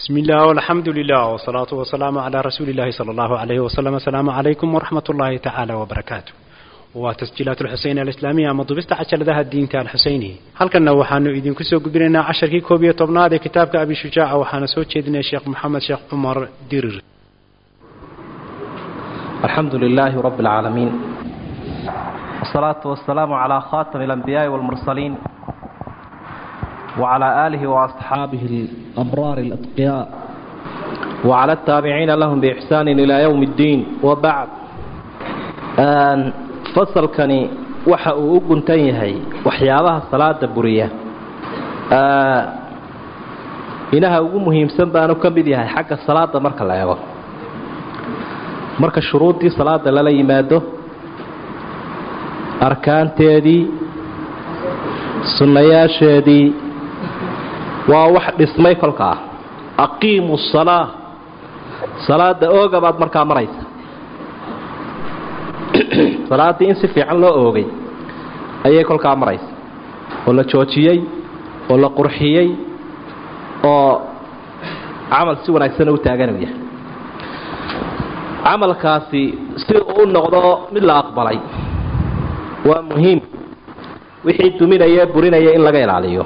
بسم الله والحمد لله والصلاة والسلام على رسول الله صلى الله عليه وسلم السلام عليكم ورحمة الله تعالى وبركاته وتسجيلات الحسين الإسلامية مضبست عشر ذا الدين تاع الحسيني هل كنا وحانو إذن كسو قبلنا عشر كي كوبية طبنا كتابك أبي شجاع وحانا سوتش الشيخ محمد شيخ عمر ديرر الحمد لله رب العالمين والصلاة والسلام على خاتم الأنبياء والمرسلين وعلى آله وأصحابه الأبرار الأتقياء وعلى التابعين لهم بإحسان إلى يوم الدين وبعد fasalkani waxa uu u guntan yahay waxyaabaha salaada buriya inaha ugu muhiimsan baanu ka mid yahay xagga salaada marka la eego marka shuruuddii salaada lala yimaado arkaanteedii sunnayaasheedii waa wax dhismay kolka ah aqiimu salaa salaada ooga baad markaa maraysa salaaddii in si fiican loo oogay ayay kolkaa maraysa oo la joojiyey oo la qurxiyey oo camal si wanaagsan u taaganuu yahay camalkaasi si uu u noqdo mid la aqbalay waa muhiim wixii duminaya burinaya in laga ilaaliyo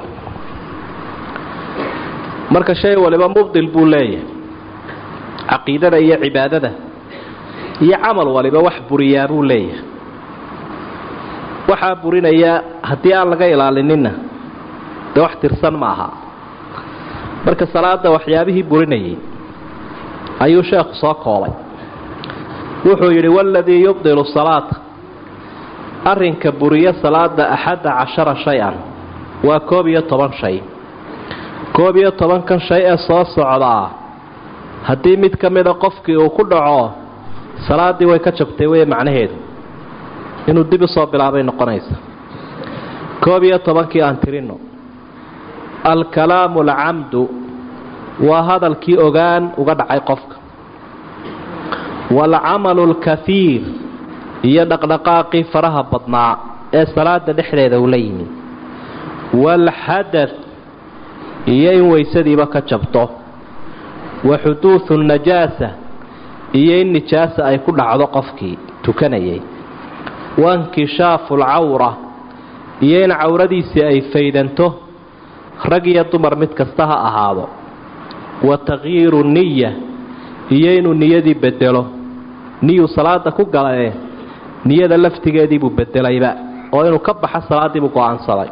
marka shay waliba mubdil buu leeyahay caqiidada iyo cibaadada iyo camal waliba wax buriyaa buu leeyahay waxaa burinaya haddii aan laga ilaalinina dee wax tirsan ma aha marka salaada waxyaabihii burinayay ayuu sheekhu soo koobay wuxuu yidhi waladii yubdilu salaata arrinka buriya salaada axadda cashara shay-an waa koob iyo toban shay koob iyo tobankan shay ee soo socdaa haddii mid ka mida qofkii uu ku dhaco salaaddii way ka jabtay wey macnaheedu inuu dib usoo bilaabay noqonaysa koob iyo tobankii aan tirinno alkalaamu alcamdu waa hadalkii ogaan uga dhacay qofka waalcamalu alkafiir iyo dhaqdhaqaaqii faraha badnaa ee salaada dhexdeeda ula yimi waalxadath iyo in weysadiiba ka jabto wa xuduudu najaasa iyo in nijaasa ay ku dhacdo qofkii tukanayay wankishaafu alcawra iyo in cawradiisii ay faydanto rag iyo dumar mid kasta ha ahaado wa takyiiru niya iyo inuu niyadii bedelo niyuu salaada ku galae niyada laftigeediibuu bedelayba oo inuu ka baxa salaadiibuu go-aansaday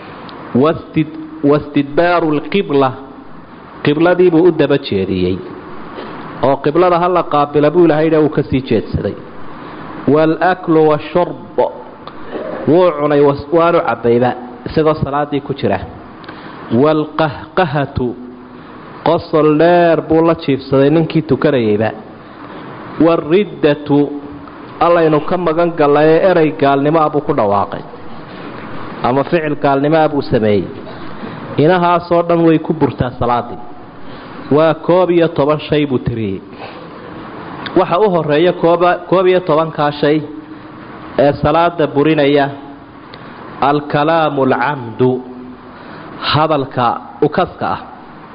wastidbaaru lqibla qibladiibuu u daba jeediyey oo qiblada ha la qaabila buu ilahaydha uu ka sii jeedsaday waalaklu washurb wuu cunay waanu cabbayba isagoo salaaddii ku jira waalqahqahatu qosol dheer buu la jiifsaday ninkii tukanayayba waariddatu allaynu ka magan gallaye erey gaalnimoa buu ku dhawaaqay ama ficil gaalnimoa buu sameeyey inahaasoo dhan way ku burtaa salaaddii waa koob iyo toban shay buu tiriyey waxa u horeeya koob iyo tobankaa shay ee salaada burinaya alkalaamu alcamdu hadalka ukaska ah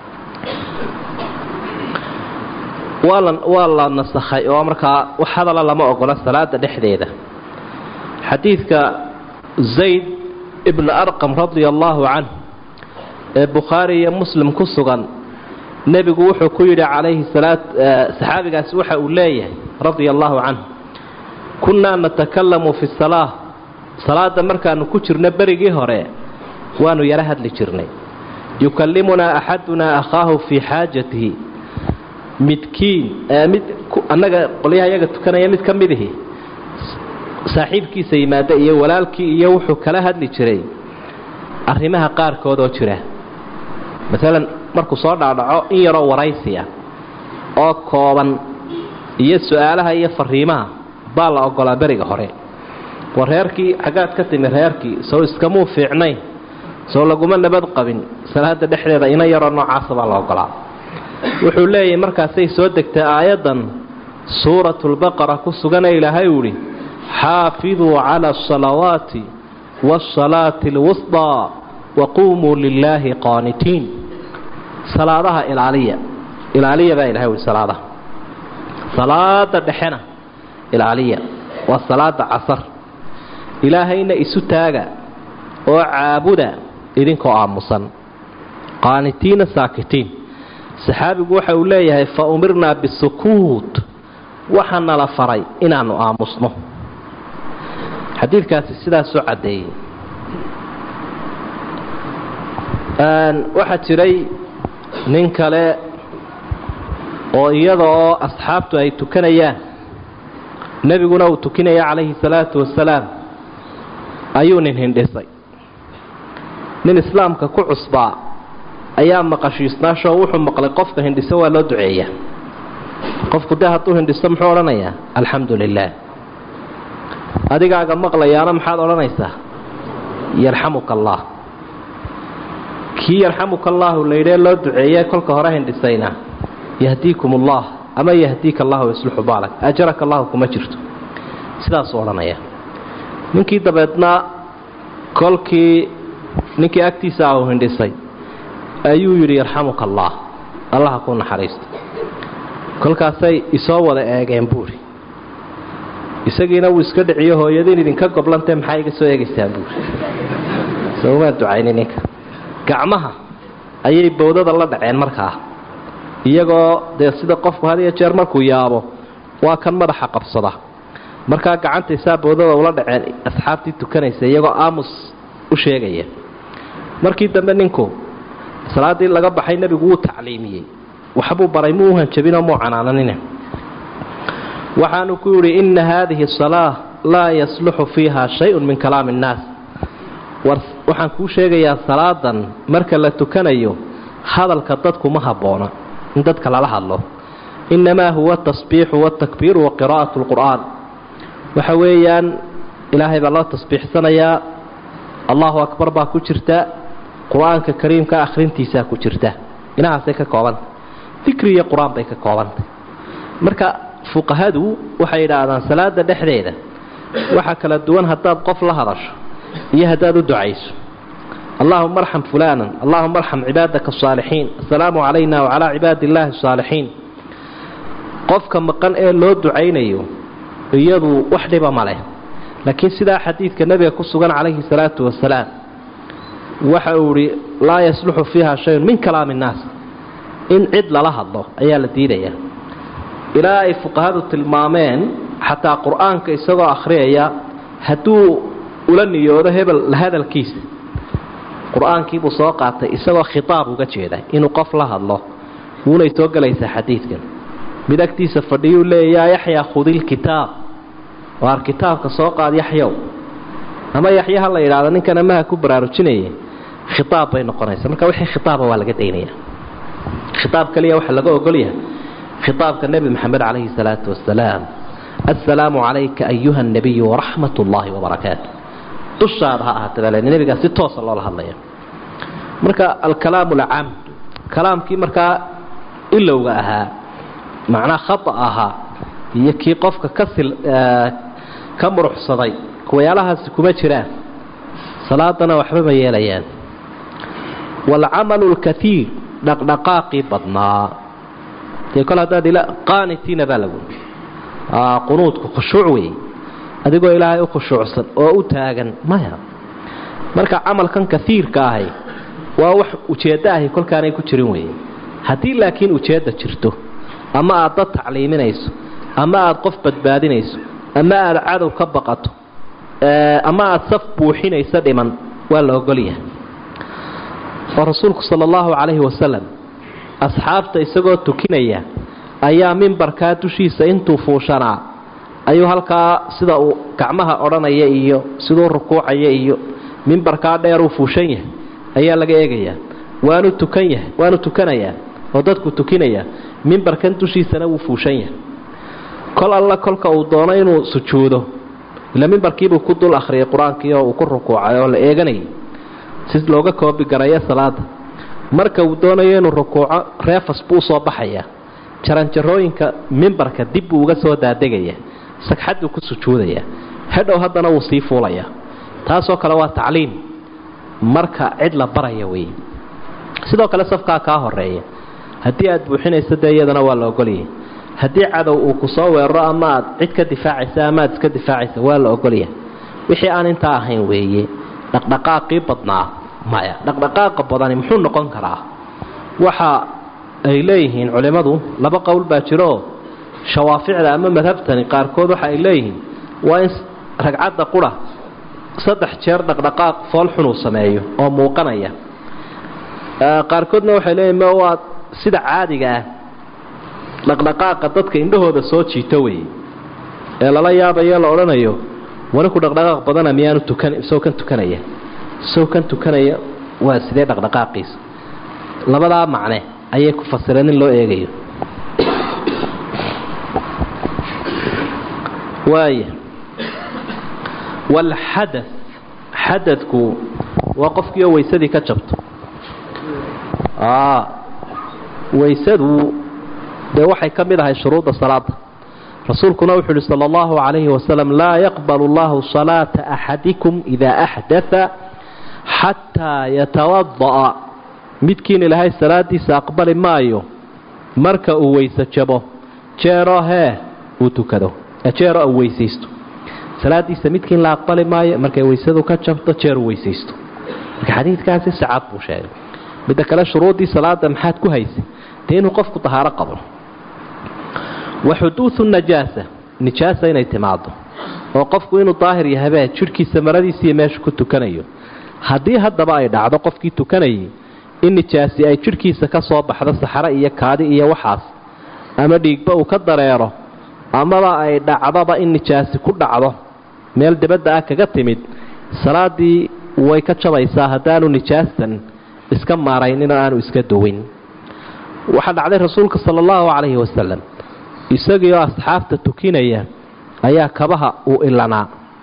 waa la nasakhay oo markaa wax hadala lama ogola salaada dhexdeeda xadiidka zayd ibnu arqam radia allaahu canh ee bukhaari iyo muslim ku sugan nebigu wuxuu ku yidhi calayhi salaa saxaabigaasi waxa uu leeyahay radia allaahu canhu kunnaa natakalamu fi salaa salaada markaanu ku jirno berigii hore waanu yaro hadli jirnay yukallimunaa axadunaa akhaahu fii xaajatihi midkiin mid annaga qolyaha iyaga tukanaya mid ka midihi saaxiibkiisa yimaada iyo walaalkii iyo wuxuu kala hadli jiray arrimaha qaarkood oo jira maalan markuu soo dhaadhaco in yaroo waraysiya oo kooban iyo su-aalaha iyo fariimaha baa la ogolaa beriga hore war reerkii xaggaad ka timi reerkii sow iskamuu fiicnayn sow laguma nabad qabin salaada dhexdeeda ina yaroo noocaasa baa la ogolaa wuxuu leeyahay markaasay soo degtay aayaddan suuratulbaqara ku sugana ilaahay uu idhi xaafiduu cala asalawaati waasalaati alwusdaa waquumuu lilaahi qaanitiin salaadaha ilaaliya ilaaliya baa ilahay ui salaadaha salaada dhexena ilaaliya waa salaada casar ilaahayna isu taaga oo caabuda idinkoo aamusan qaanitiina saakitiin saxaabigu waxa uu leeyahay fa umirnaa bisukuut waxaa nala faray inaannu aamusno xadiidkaasi sidaasoo caddeeyey waxaa jiray nin kale oo iyada oo asxaabtu ay tukanayaan nebiguna uu tukinaya calayhi salaatu wasalaam ayuu nin hindhisay nin islaamka ku cusbaa ayaa maqashiisnaashoo wuxuu maqlay qofka hindhiso waa loo duceeyaa qofku dee hadduu hindhiso muxuu odhanayaa alxamdu lilaah adigaaga maqlayaana maxaad odhanaysaa yarxamuka allah kii yarxamuka allaahu laydhee loo duceeye kolka hore hindhisayna yahdiikum ullah ama yahdiika allahu yaslixu baalak ajaraka allahu kuma jirto sidaasuu odhanaya ninkii dabeedna kolkii ninkii agtiisa ah uu hindhisay ayuu yidhi yarxamuka allah allaha ku naxariisto kolkaasay isoo wada eegeen buuri isagiina wuu iska dhiciyo hooyadiin idinka goblantee maxaa iga soo eegaysaan buuri sowmaa ducayni ninka gacmaha ayay bowdada la dhaceen markaa iyagoo dee sida qofku had iyo jeer markuu yaabo waa kan madaxa qabsada markaa gacantaysaa bowdada ula dhaceen asxaabtii tukanaysa iyagoo aamus u sheegaya markii dambe ninku salaaddii laga baxay nebigu wuu tacliimiyey waxbuu baray muu hanjabinoo muu canaananine waxaanu ku yidhi inna haadihi salaa laa yasluxu fiiha shay-un min kalaami innaas waxaan kuu sheegayaa salaadan marka la tukanayo hadalka dadku ma habboona in dadka lala hadlo innamaa huwa tasbiixu watakbiiru wa qiraa'atu lqur'aan waxa weeyaan ilaahay baa loo tasbiixsanayaa allahu akbar baa ku jirta qur-aanka kariimka akhrintiisaa ku jirta inahaasay ka koobantay dikri iyo qur-aan bay ka koobantay marka fuqahadu waxay yidhaahdaan salaada dhexdeeda waxaa kala duwan haddaad qof la hadasho iyo haddaad u ducayso allahuma arxam fulaanan allahuma arxam cibaadaka asaalixiin assalaamu calayna wacalaa cibaadi illaahi asaalixiin qofka maqan ee loo ducaynayo iyadu wax dhiba ma leh laakiin sidaa xadiidka nebiga ku sugan calayhi salaatu wasalaam waxa uu idhi laa yasluxu fiiha shayun min kalaami innaas in cid lala hadlo ayaa la diidayaa ilaa ay fuqahadu tilmaameen xataa qur-aanka isagoo akhriyaya hadduu ula niyoodo hebel la hadalkiisa qur-aankiibuu soo qaatay isagoo khitaab uga jeeda inuu qof la hadlo wuunay soo gelaysaa xadiidkan mid agtiisa fadhiyuu leeya yaa yaxyaa khudilkitaab waar kitaabka soo qaad yaxyow ama yaxya ha la yidhahdo ninkan amaha ku baraarujinaya khitaab bay noqonaysa marka wixii khitaaba waa laga daynaya khitaab kaliya waxaa laga ogolyahay khitaabka nebi maxamed calayhi salaatu wasalaam assalaamu calayka ayuha nabiyu waraxmat ullaahi wabarakaatu dushaada ha ahaata baa le nebigaa si toosa loola hadlaya marka alkalaamu alcam kalaamkii markaa ilowga ahaa macnaa khata ahaa iyo kii qofka ka sil ka muruxsaday kuwayaalahaasi kuma jiraan salaadana waxba ma yeelayaan waalcamalu lkaiir dhaqdhaqaaqii badnaa dee kol haddaad qaanitiina baa lagu qunuudku khushuuc weeye adigoo ilaahay u khushuucsan oo u taagan maya marka camalkan kaiirka ahay waa wax ujeeddo ahi kolkaanay ku jirin weeye haddii laakiin ujeedda jirto ama aad dad tacliiminayso ama aad qof badbaadinayso ama aad cadow ka baqato ama aad saf buuxinayso dhiman waa la ogolyahay oo rasuulku sala allahu calayhi wasalam asxaabta isagoo tukinaya ayaa mimbarkaa dushiisa intuu fuushanaa ayuu halkaa sida uu gacmaha odhanaya iyo siduu rukuucaya iyo mimbarkaa dheeruu fuushan yahay ayaa laga eegayaa waanu tukan yahay waanu tukanayaa oo dadku tukinaya mimbarkan dushiisana wuu fuushan yahay kol alla kolka uu doono inuu sujuudo ila mimbarkiibuu ku dul akhriyay qur-aankii oo uu ku rukuucay oo la eeganayay si looga koobigarayo salaada marka uu doonayo inuu rukuuco reefas buu usoo baxayaa jaranjarooyinka mimbarka dib buu uga soo daadegaya sagxaduu ku sujuudaya hadhow haddana wuu sii fuulayaa taasoo kale waa tacliim marka cid la baraya weeye sidoo kale safkaa kaa horeeya haddii aad buuxinayso dee iyadana waa la ogolyahay haddii cadow uu ku soo weeraro ama aad cid ka difaacaysa ama aad iska difaacaysa waa la ogolyahay wixii aan intaa ahayn weeye dhaqdhaqaaqii badnaa maya dhaqdhaqaaqa badani muxuu noqon karaa waxa ay leeyihiin culimmadu laba qowl baa jiroo shawaaficda ama madhabtani qaarkood waxa ay leeyihiin waa in ragcadda qura saddex jeer dhaqdhaqaaq foolxun uu sameeyo oo muuqanaya qaarkoodna waxay leeyihin m waa sida caadiga ah dhaqdhaqaaqa dadka indhahooda soo jiito weeye ee lala yaabayo la odhanayo wani ku dhaqdhaqaaq badana miyaanu tukan isagoo kan tukanaya isagoo kan tukanaya waa sidee dhaqdhaqaaqiisa labadaa macne ayay ku fasireen in loo eegayo waaya walxada xadadku waa qofkiioo weysadii ka jabto weysadu dee waxay ka mid ahay shuruudda salaada rasuulkuna wuxuu uhi sala allahu calayhi wasalam laa yaqbalu allahu salaata axadikum idaa axdaa xataa yatawada'a midkiin ilaahay salaadiisa aqbali maayo marka uu weyse jabo jeero hee uu tukado jeero uu weysaysto salaadiisa midkiin la aqbali maayo markay weysadu ka jabto jeer uu weysaysto marka xadiidkaasi sacad buu sheegay midda kale shuruuddii salaada maxaad ku haysay dee inuu qofku dahaaro qabo wa xuduudu najaasa nijaasa inay timaado oo qofku inuu daahir yahabee jidhkiisa maradiisiiyo meesha ku tukanayo haddii haddaba ay dhacdo qofkii tukanayay in nijaasi ay jidhkiisa ka soo baxdo saxare iyo kaadi iyo waxaas ama dhiigba uu ka dareero amaba ay dhacdoba in nijaasi ku dhacdo meel dibadda ah kaga timid salaadii way ka jabaysaa haddaanu nijaastan iska maaraynin oo aanu iska duwin waxaa dhacday rasuulka sala allahu calayhi wasalam isagiioo asxaabta tukinaya ayaa kabaha uu ilanaa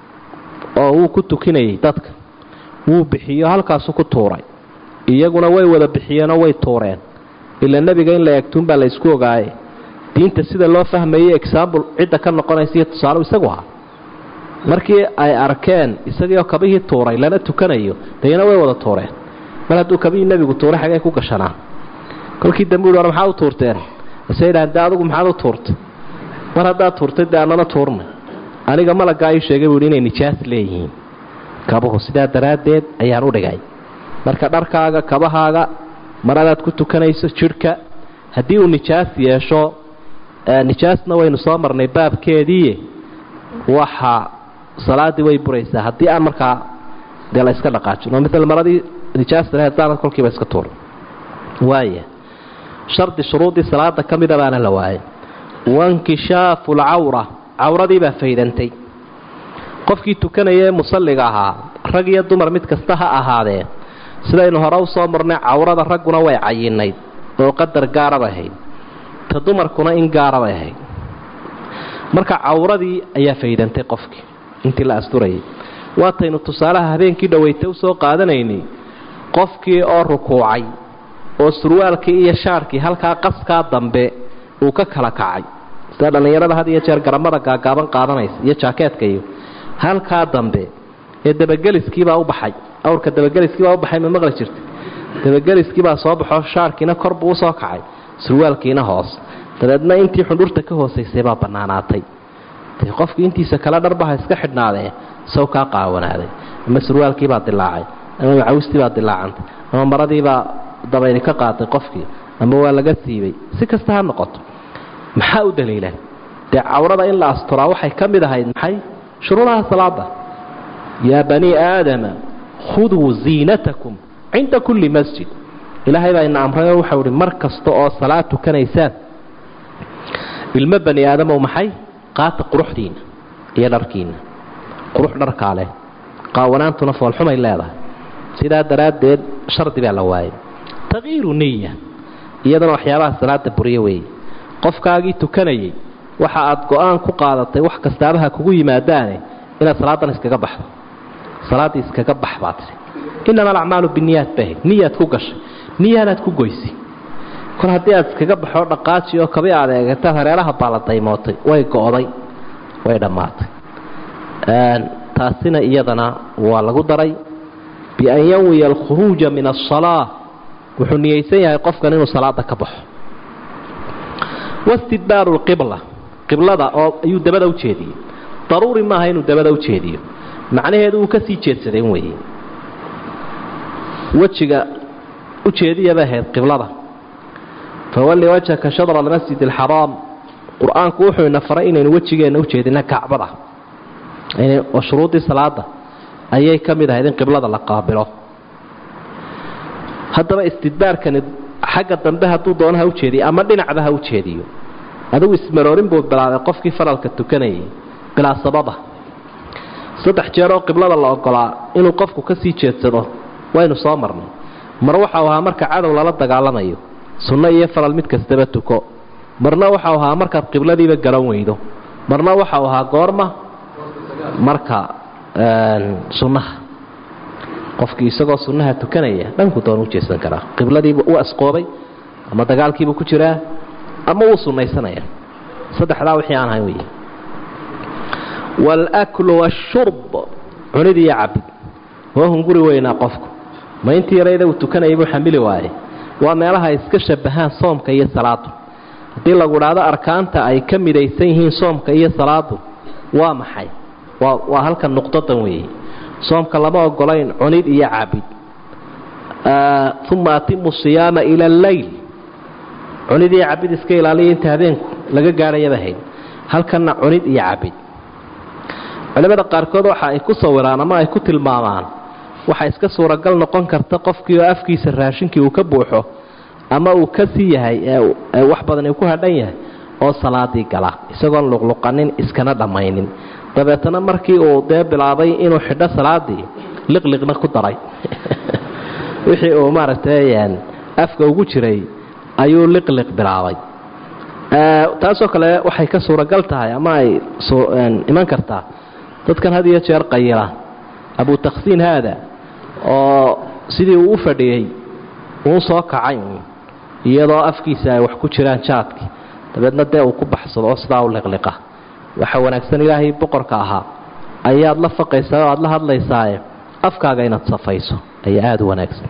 oo wuu ku tukinayay dadka wuu bixiyo halkaasu ku tuuray iyaguna way wada bixiyeenoo way tuureen ila nebiga in la eegtuunbaa la ysku ogaaye diinta sida loo fahmayay exaambul cidda ka noqonaysa iyo tusaale isagu ahaa markii ay arkeen isagiioo kabihii tuuray lana tukanayo dayna way wada tuureen mar hadduu kabihii nebigu tuuray xagee ku gashanaa kolkii dambe uhi war maxaa u tuurteen ase yidhahan dee adugu maxaad u tuurtay mar haddaad tuurtay dee annana tuurnay aniga malaggaa ii sheegay buu yidhi inay nijaas leeyihiin kabuhu sidaa daraaddeed ayaan u dhigay marka dharkaaga kabahaaga maradaad ku tukanayso jidhka haddii uu nijaas yeesho nijaasna waynu soo marnay baabkeedii waxa salaaddii way buraysaa haddii aan markaa dee la iska dhaqaajin oo maala maradii nijaasta lahayd saanad kolkiiba iska tuur waaya shardi shuruuddii salaada ka mida baana la waayay wankishaafu alcawra cawradii baa faydantay qofkii tukanaya ee musalliga ahaa rag iyo dumar mid kasta ha ahaadee sidaynu hore u soo marnay cawrada ragguna way cayinayd oo qadar gaarabay ahayd ta dumarkuna in gaarabay ahayd marka cawradii ayaa faydantay qofkii intii la asturayay waataynu tusaalaha habeenkii dhoweyta usoo qaadanaynay qofkii oo rukuucay oo surwaalkii iyo shaarkii halkaa qaskaa dambe uu ka kala kacay sida dhallinyarada had iyo jeer garamada gaagaaban qaadanaysa iyo jaakeetka iyo halkaa dambe ee dabageliskiibaa u baxay awrka dabageliskiibaa u baxay ma maqli jirta dabageliskiibaa soo baxo shaarkiina kor buu usoo kacay surwaalkiina hoos dabeedna intii xundhurta ka hoosaysay baa bannaanaatay dee qofku intiisa kale dharbaha iska xidhnaadee saw kaa qaawanaaday ama surwaalkiibaa dilaacay ama macawistiibaa dilaacantay ama maradiibaa dabayli ka qaaday qofkii ama waa laga siibay si kasta ha noqoto maxaa u daliila dee cawrada in la asturaa waxay ka mid ahayd maxay shuruudaha salaada yaa banii aadama khuduu ziinatakum cinda kulli masjid ilaahay baa ina amrayoo waxau ihi mar kasta oo salaad tukanaysaan ilmo bani aadamow maxay qaata quruxdiinna iyo dharkiinna qurux dharkaa leh qaawanaantuna foolxumay leedahay sidaa daraaddeed shardi baa la waayay takyiiru niya iyadana waxyaabaha salaada buryo weeye qofkaagii tukanayay waxa aad go-aan ku qaadatay wax kastaabaha kugu yimaadaane inaad salaadan iskaga baxdo salaaddii iskaga bax baa tidhi inama alacmaalu biniyaad bahayd niyaad ku gashay niyaanaad ku goysay kor haddii aad iskaga baxoo dhaqaaji oo kabi aad eegataad hareeraha baa la daymootay way go'day way dhammaatay taasina iyadana waa lagu daray bian yanwiya alkhuruuja min asalaa wuxuu niyeysan yahay qofkan inuu salaada ka baxo wastidbaaru lqibla qiblada oo ayuu dabada u jeediyey daruuri maaha inuu dabada u jeediyo macnaheedu uu ka sii jeedsadeen weeye wejiga u jeediyaba ahayd qiblada fawalli wajhaka shadra almasjid alxaraam qur-aanku wuxuu ina faray inaynu wejigeenna u jeedina kacbada oo shuruuddii salaada ayay ka mid ahayd in qiblada la qaabilo haddaba istidbaarkani xagga dambe hadduu doono ha u jeediyo ama dhinacba ha u jeediyo adigu ismaroorin buu bilaabay qofkii faralka tukanayay bilaa sababa saddex jeer oo qiblada la ogolaa inuu qofku ka sii jeedsado waynu soo marnay mar waxau ahaa marka cadow lala dagaalamayo sunno iyo faral mid kastaba tuko marna waxau ahaa markaad qibladiiba garan weydo marna waxau ahaa goorma marka sunnaha qofkii isagoo sunnaha tukanaya dhanku doon u jeesan karaa qibladiiba u asqoobay ama dagaalkiibu ku jiraa ama wuu sunnaysanaya saddexdaa wixii aan ahayn wey waalaklu waashurb cunid iyo cabid waa hunguri weynaa qofku ma intii yarayda uu tukanayay buu xamili waaye waa meelaha ay iska shabahaan soomka iyo salaadu haddii lagu idhaahdo arkaanta ay ka midaysan yihiin soomka iyo salaadu waa maxay waa waa halkan nuqdadan weeye soomka lama ogolayn cunid iyo cabid uma atimu siyaama ila alleyl cunid iyo cabid iska ilaaliya inta habeenku laga gaadhayaba hayd halkanna cunid iyo cabid culimmada qaarkood waxa ay ku sawiraan ama ay ku tilmaamaan waxaa iska suuragal noqon karta qofkii oo afkiisa raashinkii uu ka buuxo ama uu ka sii yahay ee wax badan uu ku hadhan yahay oo salaadii gala isagoon luqluqanin iskana dhammaynin dabeetana markii uu dee bilaabay inuu xidho salaadii liqliqna ku daray wixii uu maaragtay afka ugu jiray ayuu liqliq bilaabay taasoo kale waxay ka suuragal tahay ama ay iman kartaa dadkan had iyo jeer qayila abu taksiin haada oo sidii uu u fadhiyey uu soo kacay iyadoo afkiisa ay wax ku jiraan jaadkii dabeedna dee uu ku baxsado oo sidaa u liqliqa waxa wanaagsan ilaahay boqorka ahaa ayaad la faqaysaa oo aad la hadlaysaaye afkaaga inaad safayso ayaa aada u wanaagsan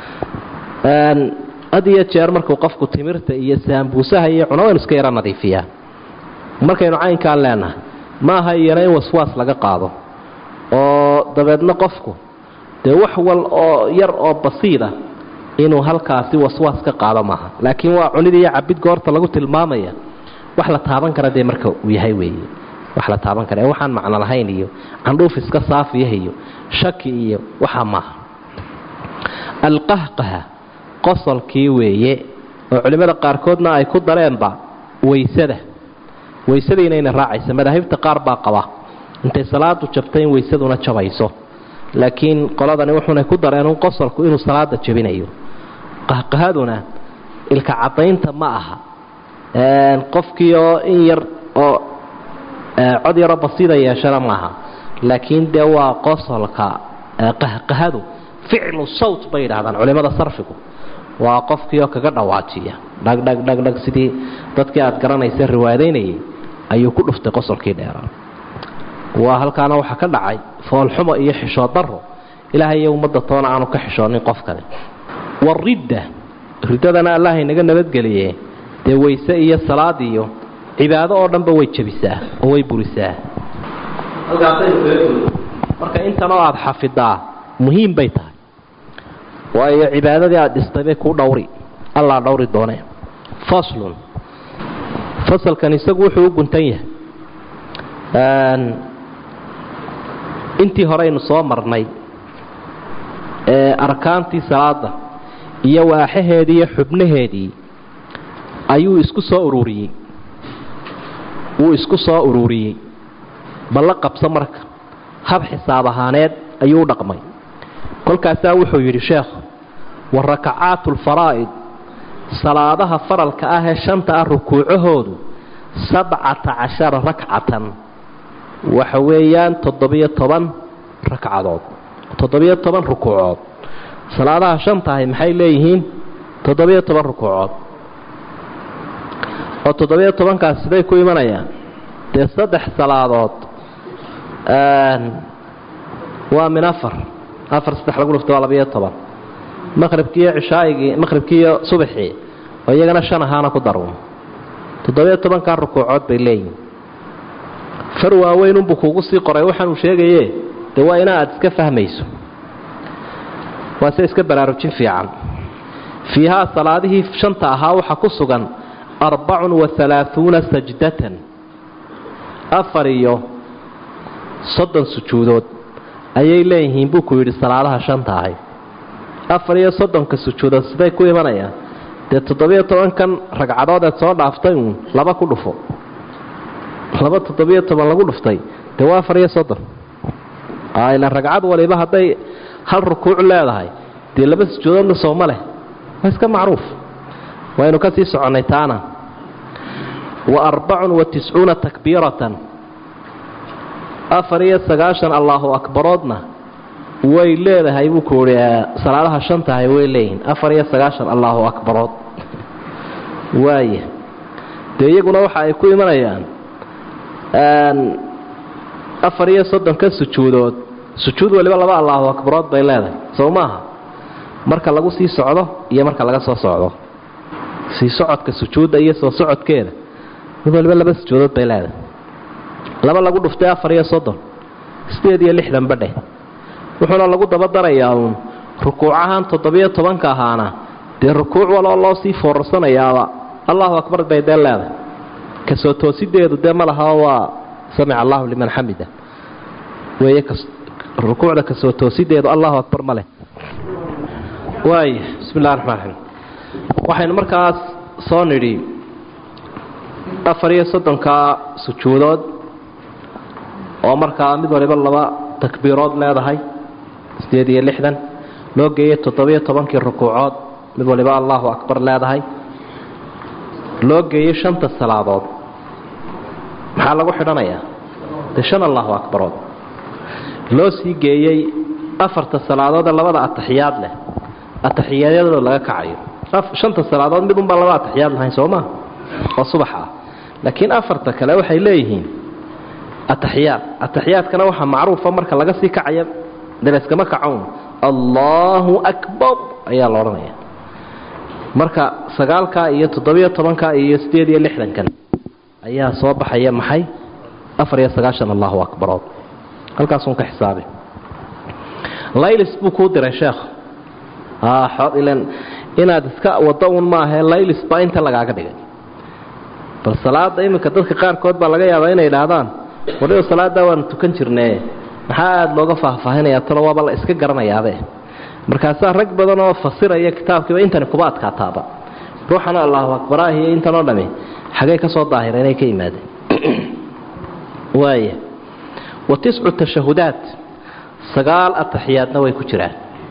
had iyo jeer markuu qofku timirta iyo saambuusaha iyo cuno waynu iska yaro nadiifiyaa markaynu caynkaan leenahay maaha iyana in waswaas laga qaado oo dabeedna qofku dee wax wal oo yar oo basiida inuu halkaasi waswaas ka qaado maaha laakiin waa cunid iyo cabid goorta lagu tilmaamaya wax la taaban kara dee marka uu yahay weeye wax la taaban kara ee waxaan macno lahayn iyo candhuuf iska saafiyah iyo shaki iyo waxaa maaha alqahqaha qosolkii weeye oo culimmada qaarkoodna ay ku dareenba waysada waysada inayna raacaysa madaahibta qaar baa qaba intay salaadu jabtay in waysaduna jabayso laakiin qoladani wuxuunay ku dareen un qosolku inuu salaada jabinayo qahqahaduna ilka cadaynta ma aha qofkii oo in yar oo cod yaroo basiida yeeshana maaha laakiin dee waa qosolka qahqahadu ficlu sawt bay yidhahdaan culimmada sarfigu waa qofkii oo kaga dhawaajiya dhagdhagdhagdhag sidii dadkii aad garanaysa riwaadaynayay ayuu ku dhuftay qosolkii dheeraa waa halkaana waxaa ka dhacay foolxumo iyo xishood daro ilaahay iyo ummadda toona aanu ka xishoonin qofkani waridda riddadana allah inaga nabadgeliye dee wayse iyo salaad iyo cibaado oo dhanba way jebisaa oo way burisaa marka intanoo aada xafidaa muhiim bay tahay waayo cibaadadii aada dhistay bay kuu dhowri allaa dhowri doone faslun fasalkan isagu wuxuu u guntan yahay intii horeynu soo marnay ee arkaantii salaada iyo waaxaheedii iyo xubnaheedii ayuu isku soo ururiyey wuu isku soo ururiyey balla qabso marka hab xisaab ahaaneed ayuu u dhaqmay kolkaasaa wuxuu yidhi sheekhu wa rakacaatu alfaraa'id salaadaha faralka ah ee shanta ah rukuucahoodu sabcata cashara rakcatan waxa weeyaan toddobiyo toban ragcadood toddobiyo toban rukuucood salaadaha shantahay maxay leeyihiin toddobiyo toban rukuucood oo toddobiyo tobankaas siday ku imanayaan dee saddex salaadood waa min afar afar saddex lagu dhufto waa labayo toban maqhribkiiyo cishaaigii maqhribkiiyo subaxii oo iyagana shan ahaana ku darun toddobiyo tobankaa rukuucood bay leeyihin far waaweyn unbuu kuugu sii qoray waxaanuu sheegaye dee waa ina aad iska fahmayso waa se iska baraarujin fiican fiihaa salaadihii shanta ahaa waxaa ku sugan arbacun wa halaahuuna sajdatan afar iyo soddon sujuudood ayay leeyihiin buu ku yidhi salaadaha shanta ahay afar iyo soddonka sujuudood siday ku imanayaan dee toddobiyo tobankan ragcadood eed soo dhaaftay uun laba ku dhufo laba toddobiyo toban lagu dhuftay dee waa afar iyo soddon ilan ragcad waliba hadday hal rukuuc leedahay dee laba sujuudoodna sooma leh waa iska macruuf waynu ka sii soconnay taana wa arbacun wa tiscuuna takbiiratan afar iyo sagaashan allaahu akbaroodna way leedahay buu ku uhi salaadaha shantahay way leeyihiin afar iyo sagaashan allaahu akbarood waaya dee iyaguna waxa ay ku imanayaan afar iyo soddonka sujuudood sujuud waliba laba allaahu akbarood bay leedahay soo maaha marka lagu sii socdo iyo marka laga soo socdo sii socodka sujuudda iyo soo socodkeeda mid waliba laba sujuudood bay leedahay laba lagu dhuftay afar iyo soddon sideed iyo lixdan badheh wuxuuna lagu daba darayaa uun rukuucahan toddobiyo tobanka ahaana dee rukuuc waloo loo sii foorarsanayaaba allahu akbar bay dee leedahay kasoo toosideedu dee ma laha waa samica allahu liman xamida weeye rukuucda kasoo toosideedu allahu akbar ma leh waaya bismi illahi raxmaan raxiim waxaynu markaas soo nidhi afar iyo soddonkaa sujuudood oo markaa mid waliba laba takbiirood leedahay sideed iyo lixdan loo geeyey toddobiyo tobankii rukuucood mid waliba allahu akbar leedahay loo geeyey shanta salaadood maxaa lagu xidhanayaa dee shan allahu akbarood loo sii geeyey afarta salaadood ee labada ataxiyaad leh ataxiyaadyadoo laga kacayo shanta salaadood mid unbaa laba ataxiyaad lahayn soo maa oo subax ah laakiin afarta kale waxay leeyihiin ataxiyaad ataxiyaadkana waxaa macruufa marka laga sii kacaya dalayskama kacown allaahu akbar ayaa la odhanaya marka sagaalkaa iyo toddobiyo tobankaa iyo sideed iyo lixdankan ayaa soo baxaya maxay afar iyo sagaashan allahu akbarood halkaasuun ka xisaabi laylis buu kuu diray sheekh ilan inaad iska wado un maahae laylis baa inta lagaaga dhigay bal salaada iminka dadka qaarkood baa laga yaabaa inay idhaahdaan waliba salaadaa waanu tukan jirnee maxaa aada looga faahfaahinaya talo waaba la iska garanayaabe markaasaa rag badan oo fasiraya kitaabkiiba intani kuba adkaataaba ruuxana allahu akbaraahiyo intanoo dhami xagay ka soo daahira inay ka yimaadeen waaya wa tiscu tashahudaat sagaal ataxiyaadna way ku jiraan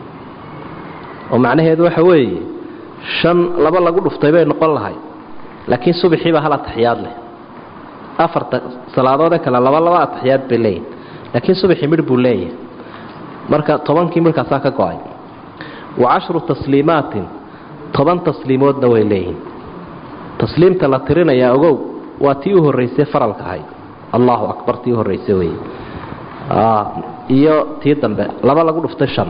oo macnaheedu waxa weeye shan laba lagu dhuftay bay noqon lahay laakiin subaxiibaa hal ataxiyaad leh afarta salaadoodee kale laba laba ataxiyaad bay leeyihin laakiin subaxii midh buu leeyahay marka tobankii midhkaasaa ka go-ay wa cashru tasliimaatin toban tasliimoodna way leeyihin tasliimta la tirinayaa ogow waa tii u horraysay faralka ahayd allahu akbar tii u horraysay wey iyo tii dambe laba lagu dhuftay shan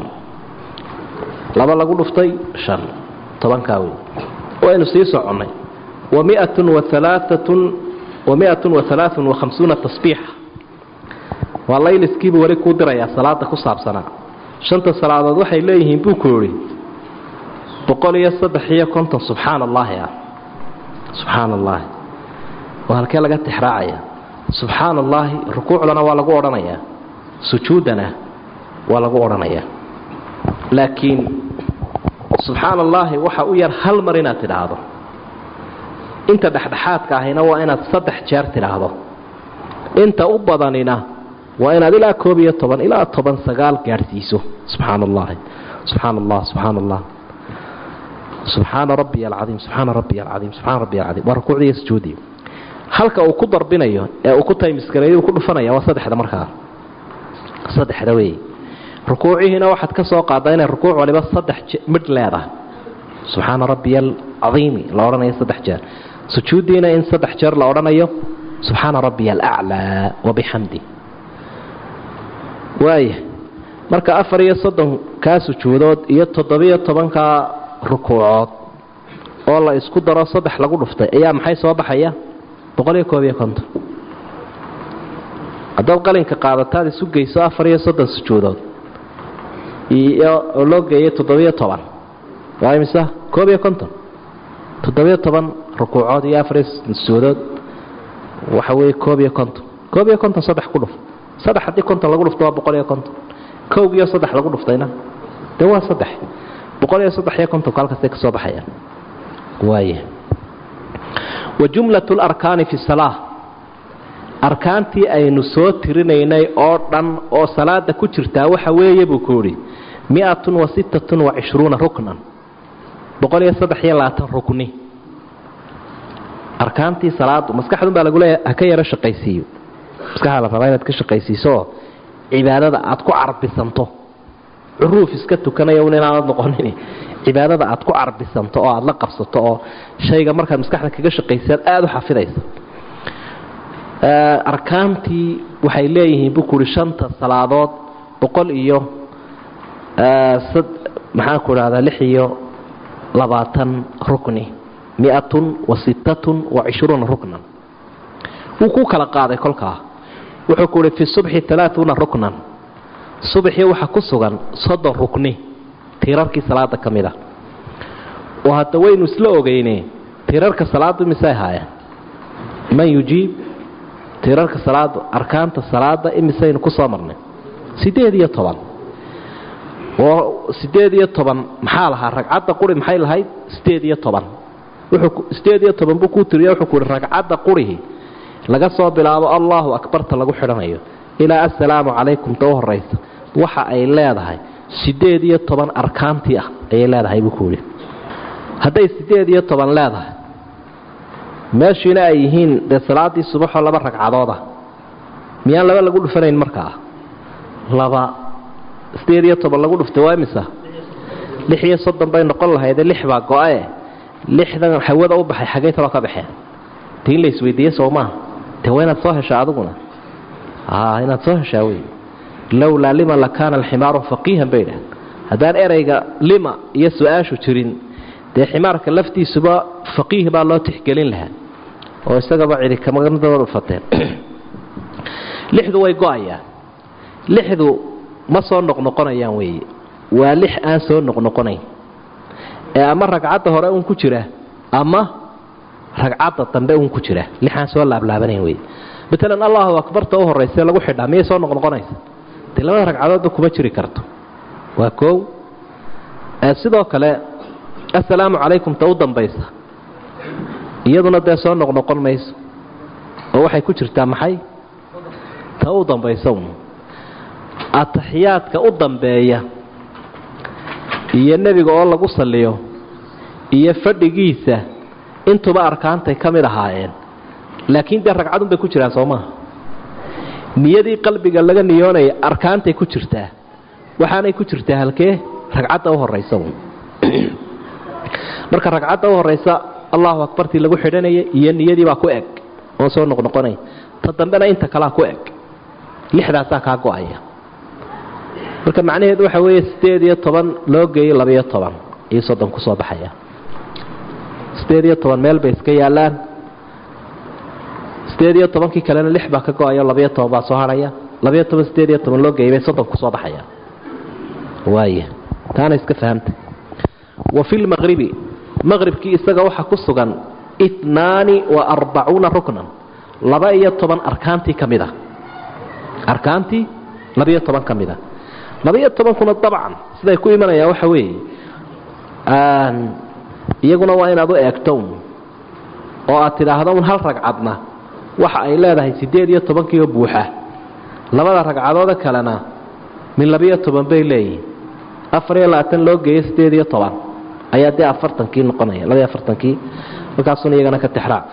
laba lagu dhuftay shan tobankaa wey waynu sii soconnay wa miatun wa alaaatun wa miatun wa alaaun wa khamsuuna tasbiixa waa layliskiibuu weli kuu dirayaa salaada ku saabsanaa shanta salaadood waxay leeyihiin buu ku yidhi boqol iyo saddex iyo konton subxaan allaahi ah subxaan allaahi oo halkee laga tixraacaya subxaan allaahi rukuucdana waa lagu odhanayaa sujuuddana waa lagu odhanayaa laakiin subxaan allaahi waxa u yar hal mar inaad tidhaahdo inta dhexdhexaadka ahina waa inaad saddex jeer tidhaahdo inta u badanina waa inaad ilaa koob iyo toban ilaa toban sagaal gaadhsiiso subxaan allahi subxaan allah subxaan allah subxaana rabbiy alcaiim subxaana rabbiy alcaiim subxaana rabbiy alcaiim waa rukuucdii iyo sujuudii halka uu ku darbinayo ee uu ku taymiskareeyo uu ku dhufanaya waa saddexda markaa saddexda weeye rukuucihiina waxaad ka soo qaadaa inay rukuuc waliba saddex midh leedahay subxaana rabbiya alcaiimi la odhanayo saddex jeer sujuuddiina in saddex jeer la odhanayo subxaana rabbiya alaclaa wabixamdi waaya marka afar iyo soddonkaa sujuudood iyo toddobiyo tobankaa rukuucood oo la isku daro saddex lagu dhuftay ayaa maxay soo baxaya boqol iyo koob iyo konton haddaad qalinka qaadataad isu geyso afar iyo soddon sujuudood iyo oo loo geeyay toddobiyo toban waa imisa koob iyo konton toddobiyo toban rukuucood iyo afar iyo soddon sujuudood waxa weeye koob iyo konton koob iyo konton saddex ku dhuf saddex haddii konton lagu dhufto waa boqol iyo konton kowg iyo saddex lagu dhuftayna dee waa saddex boqol iyo saddex iyo kontonku halkaasay ka soo baxayaan waaya wa jumlat larkaani fi salaa arkaantii aynu soo tirinaynay oo dhan oo salaada ku jirtaa waxa weeye buu ku yidhi miatun wa sittatun wa cishruuna ruknan boqol iyo saddex iyo labaatan rukni arkaantii salaadu maskaxdun baa lagu leeya ha ka yaro shaqaysiiyo maskaxda la rabaa inaad ka shaqaysiisooo cibaadada aad ku carbisanto curuuf iska tukanaya un inaanad noqonin cibaadada aad ku carbisanto oo aad la qabsato oo shayga markaad maskaxda kaga shaqaysaad aada u xafidaysa arkaantii waxay leeyihiin buu kuhi shanta salaadood boqol iyo maxaanku idhahdaa lix iyo labaatan rukni miatun wa sittatun wa cishruuna ruknan wuu ku kala qaaday kolkaa wuxuu ku uhi fi subxi alaauuna ruknan subaxii waxaa ku sugan soddon rukni tiirarkii salaada ka mid a oo hadda waynu isla ogeyne tiirarka salaadu misay haayeen man yujiib tiirarka salaada arkaanta salaada imisaynu ku soo marnay siddeed iyo toban oo siddeed iyo toban maxaa lahaa ragcadda quri maxay lahayd siddeed iyo toban siddeed iyo toban buu kuu tiriya wuxuu ku uhi ragcadda qurihi laga soo bilaabo allahu akbarta lagu xidhanayo ilaa assalaamu calaykum ta u horaysa waxa ay leedahay siddeed iyo toban arkaantii ah ayay leedahay buu ku yidhi hadday siddeed iyo toban leedahay meeshiina ay yihiin dee salaaddii subaxoo laba ragcadooda miyaan laba lagu dhufanayn markaa laba siddeed iyo toban lagu dhuftay waa imisa lix iyo soddon bay noqon lahaydee lix baa go-ae lixdan hawada u baxay xaggay taloo ka baxeen de in la isweydiiye soo maaha de waa inaad soo heshaa adiguna inaad soo heshaa wey lowlaa lima lakaana alximaaru faqiihan bay dhah haddaan erayga lima iyo su-aashu jirin dee ximaarka laftiisuba faqiih baa loo tixgelin lahaa oo isagaba cidi kamadaba dhufateen lixdu way go-ayaan lixdu ma soo noqnoqonayaan weeye waa lix aan soo noqnoqonayn ee ama ragcadda hore uun ku jira ama ragcadda dambe uun ku jira lixaan soo laablaabanayn wey maalan allahu akbarta u horraysee lagu xidhaa miyay soo noqnoqonaysa dee labada ragcadoodba kuma jiri karto waa koow sidoo kale assalaamu calaykum ta u dambaysa iyaduna dee soo noqnoqon mayso oo waxay ku jirtaa maxay ta u dambaysa un ataxiyaadka u dambeeya iyo nebiga oo lagu salliyo iyo fadhigiisa intuba arkaantay ka mid ahaayeen laakiin dee ragcadun bay ku jiraan soo maaha niyadii qalbiga laga niyoonaya arkaantay ku jirtaa waxaanay ku jirtaa halkee ragcadda u horaysa marka ragcadda u horaysa allahu akbartii lagu xidhanaya iyo niyadii baa ku eg oon soo noqnoqonay ta dambena inta kalea ku eg lixdaasaa kaa go-aya marka macnaheedu waxa weeye siddeed iyo toban loo geeyo labayo toban iyo soddon ku soo baxaya siddeed iyo toban meel bay iska yaallaan siddeed iyo tobankii kalena lix baa ka go-ayo labayo toban baa soo hadhaya labayo toban siddeed iyo toban loo geeyay bay soddon ku soo baxaya waaya taana iska fahamta wa fi lmaqribi maqribkii isaga waxaa ku sugan itnaani wa arbacuuna ruknan laba iyo toban arkaantii ka mid a arkaantii labaiyo toban ka mid a laba-iyo tobankuna dabcan siday ku imanayaan waxa weeye iyaguna waa inaad u eegto un oo aad tidhaahdo un hal ragcadna waxa ay leedahay siddeed iyo tobankiioo buuxa labada ragcadooda kalena min labiyo toban bay leeyihin afar iyo labaatan loo geeyo siddeed iyo toban ayaa dee afartankii noqonaya labaiyo afartankii markaasuna iyagana ka tixraac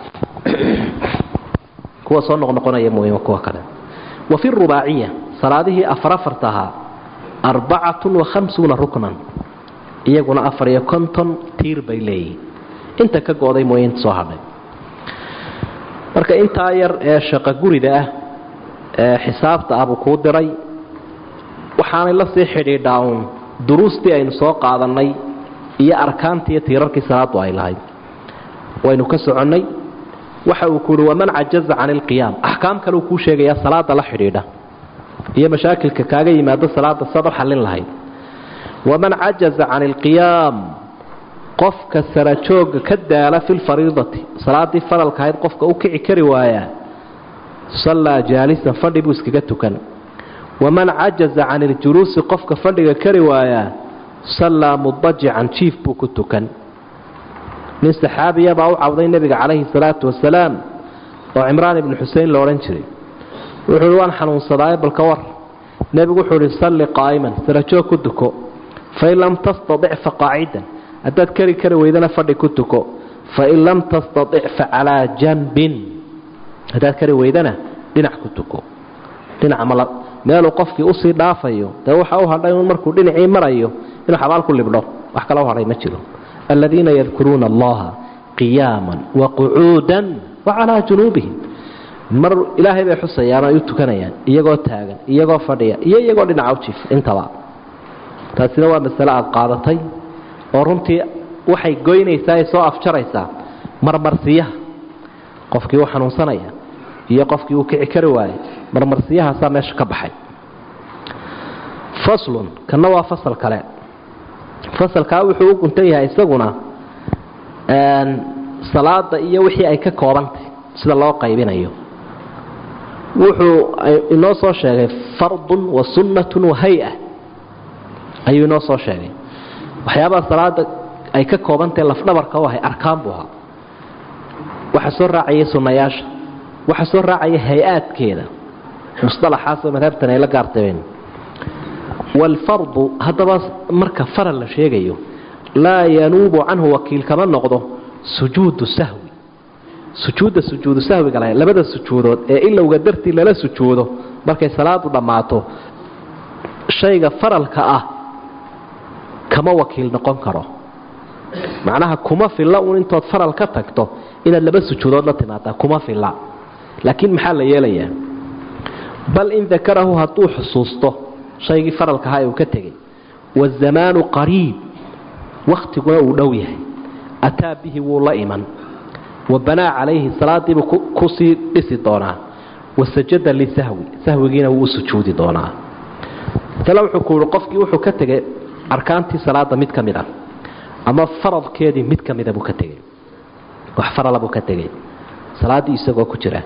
kuwa soo noqnoqonaya mooyima kuwa kale wa fi rubaaciya salaadihii afar afarta ahaa arbacatun wa khamsuuna ruknan iyaguna afar iyo konton tiir bay leeyihin inta ka go-day mooye inta soo hadhay marka intaa yar ee shaqo gurida ah ee xisaabta ah buu kuu diray waxaanay la sii xidhiidhaa uun duruustii aynu soo qaadannay iyo arkaantii iyo tiirarkii salaadu ay lahayd waynu ka soconnay waxa uu ku uhi waman cajaza can ilqiyaam axkaam kale uu kuu sheegayaa salaada la xidhiidha iyo mashaakilka kaaga yimaado salaada saad u xallin lahayd waman cajaza can ilqiyaam qofka sarajooga ka daala fi lfariidati salaadii faralka ahayd qofka u kici kari waayaa sallaa jaalisan fadhi buu iskaga tukan waman cajaza can iljuluusi qofka fadhiga kari waayaa sallaa mudajican jiif buu ku tukan nin saxaabiya baa u cawday nebiga calayhi salaatu wasalaam oo cimraan ibnu xusein la odhan jiray wuxuu uhi waan xanuunsadaaye balka war nebigu wuxuu uhi salli qaa'iman sarajoog ku tuko fain lam tastadic fa qaacidan haddaad kari kari weydana fadhi ku tuko fain lam tastadic fa calaa janbin haddaad kari weydana dhinac ku tuko dhinac mala meeluu qofkii usii dhaafayo dee waxa u hadhay un markuu dhinacii marayo inuu xabaal ku libdho wax kale u hadhay ma jiro aladiina yadkuruuna allaha qiyaaman waqucuudan wacalaa junuubihim mar ilaahay bay xusayaan ay u tukanayaan iyagoo taagan iyagoo fadhiya iyo iyagoo dhinaca u jiifa intaba taasina waa masale aad qaadatay oo runtii waxay goynaysaa ay soo afjaraysaa marmarsiyaha qofkii u xanuunsanaya iyo qofkii uu kici kari waayey marmarsiyahaasaa meesha ka baxay faslun kanna waa fasal kale fasalkaa wuxuu u guntan yahay isaguna salaada iyo wixii ay ka koobantay sida loo qaybinayo wuxuu inoo soo sheegay fardun wa sunnatun wa hay-a ayuu inoo soo sheegay waxyaabaha salaada ay ka koobantahe lafdhabarka u ahay arkaan buu ahaa waxaa soo raacayay sunnayaasha waxaa soo raacaya hay-aadkeeda musalaxaasoo madhabtan ay la gaartabeen waalfardu haddaba marka faral la sheegayo laa yanuubu canhu wakiil kama noqdo sujuudu sahwi sujuudda sujuudu sahwiga lahayd labada sujuudood ee ilowga dartii lala sujuudo markay salaadu dhammaato shayga faralka ah kama wakiil noqon karo macnaha kuma filla uun intood faral ka tagto inaad laba sujuudood la timaadaa kuma filla laakiin maxaa la yeelayaa bal in dakarahu hadduu xusuusto shaygii faralka ahaa ee uu ka tegey waazamaanu qariib wakhtiguna uu dhow yahay ataa bihi wuu la iman wa banaa calayhi salaadiibuu kusii dhisi doonaa wasajada lisahwi sahwigiina wuu u sujuudi doonaa tale wuxuu ku yihi qofkii wuxuu ka tegay arkaantii salaada mid ka mid a ama faradkeedii mid ka mida buu ka tegey wax farala buu ka tegey salaaddii isagoo ku jira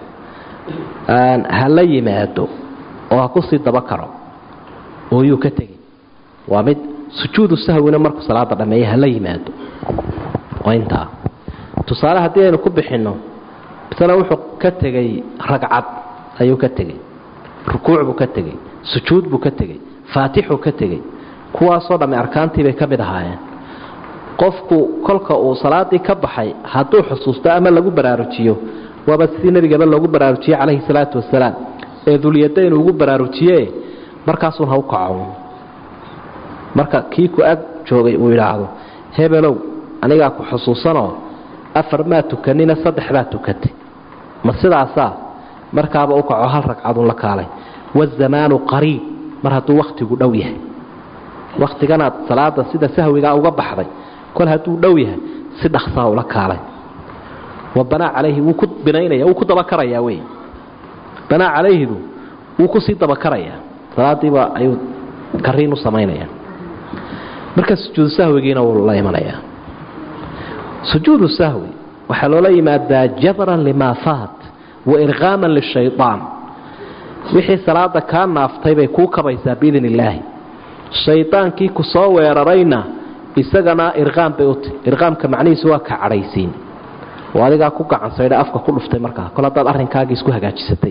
ha la yimaado oo ha kusii daba karo oo yuu ka tegey waa mid sujuudu sahwina markuu salaada dhammeeya hala yimaado waa intaa tusaale haddii aynu ku bixinno misale wuxuu ka tegey ragcad ayuu ka tegey rukuuc buu ka tegey sujuud buu ka tegey faatixuu ka tegey kuwaasoo dhamme arkaantii bay ka mid ahaayeen qofku kolka uu salaadii ka baxay hadduu xusuusto ama lagu baraarujiyo waaba sidii nebigaba loogu baraarujiyey calayhi salaatu wasalaam ee dulyadayn ugu baraarujiye markaasuun ha u kaco marka kii ku ag joogay uu yidhaahdo hebelow anigaa ku xusuusanoo afar maa tukanina saddex baa tukatay ma sidaasaa markaaba u kaco hal ragcadun la kaalay wazamaanu qariib mar hadduu wakhtigu dhow yahay wakhtiganaad salaada sida sahwigaa uga baxday kol hadduu dhow yahay si dhaksaa ula kaalay wa banaa calayhi wuu ku binaynaya wuu ku dabakarayaa wey banaa calayhidu wuu kusii dabakarayaa salaadiiba ayuu kariin u samaynaya marka sujuudu sahwigiina wuu la imanayaa sujuudu sahwi waxaa loola yimaadaa jabran limaa faat wa irqaaman lishayaan wixii salaada kaa naaftay bay kuu kabaysaa biidn illaahi shaydaankii ku soo weerarayna isagana irqaam bay uti irqaamka macnihiisu waa ka cadhaysiin oo adigaa ku gacansaydha afka ku dhuftay markaa kol haddaad arrinkaagii isku hagaajisatay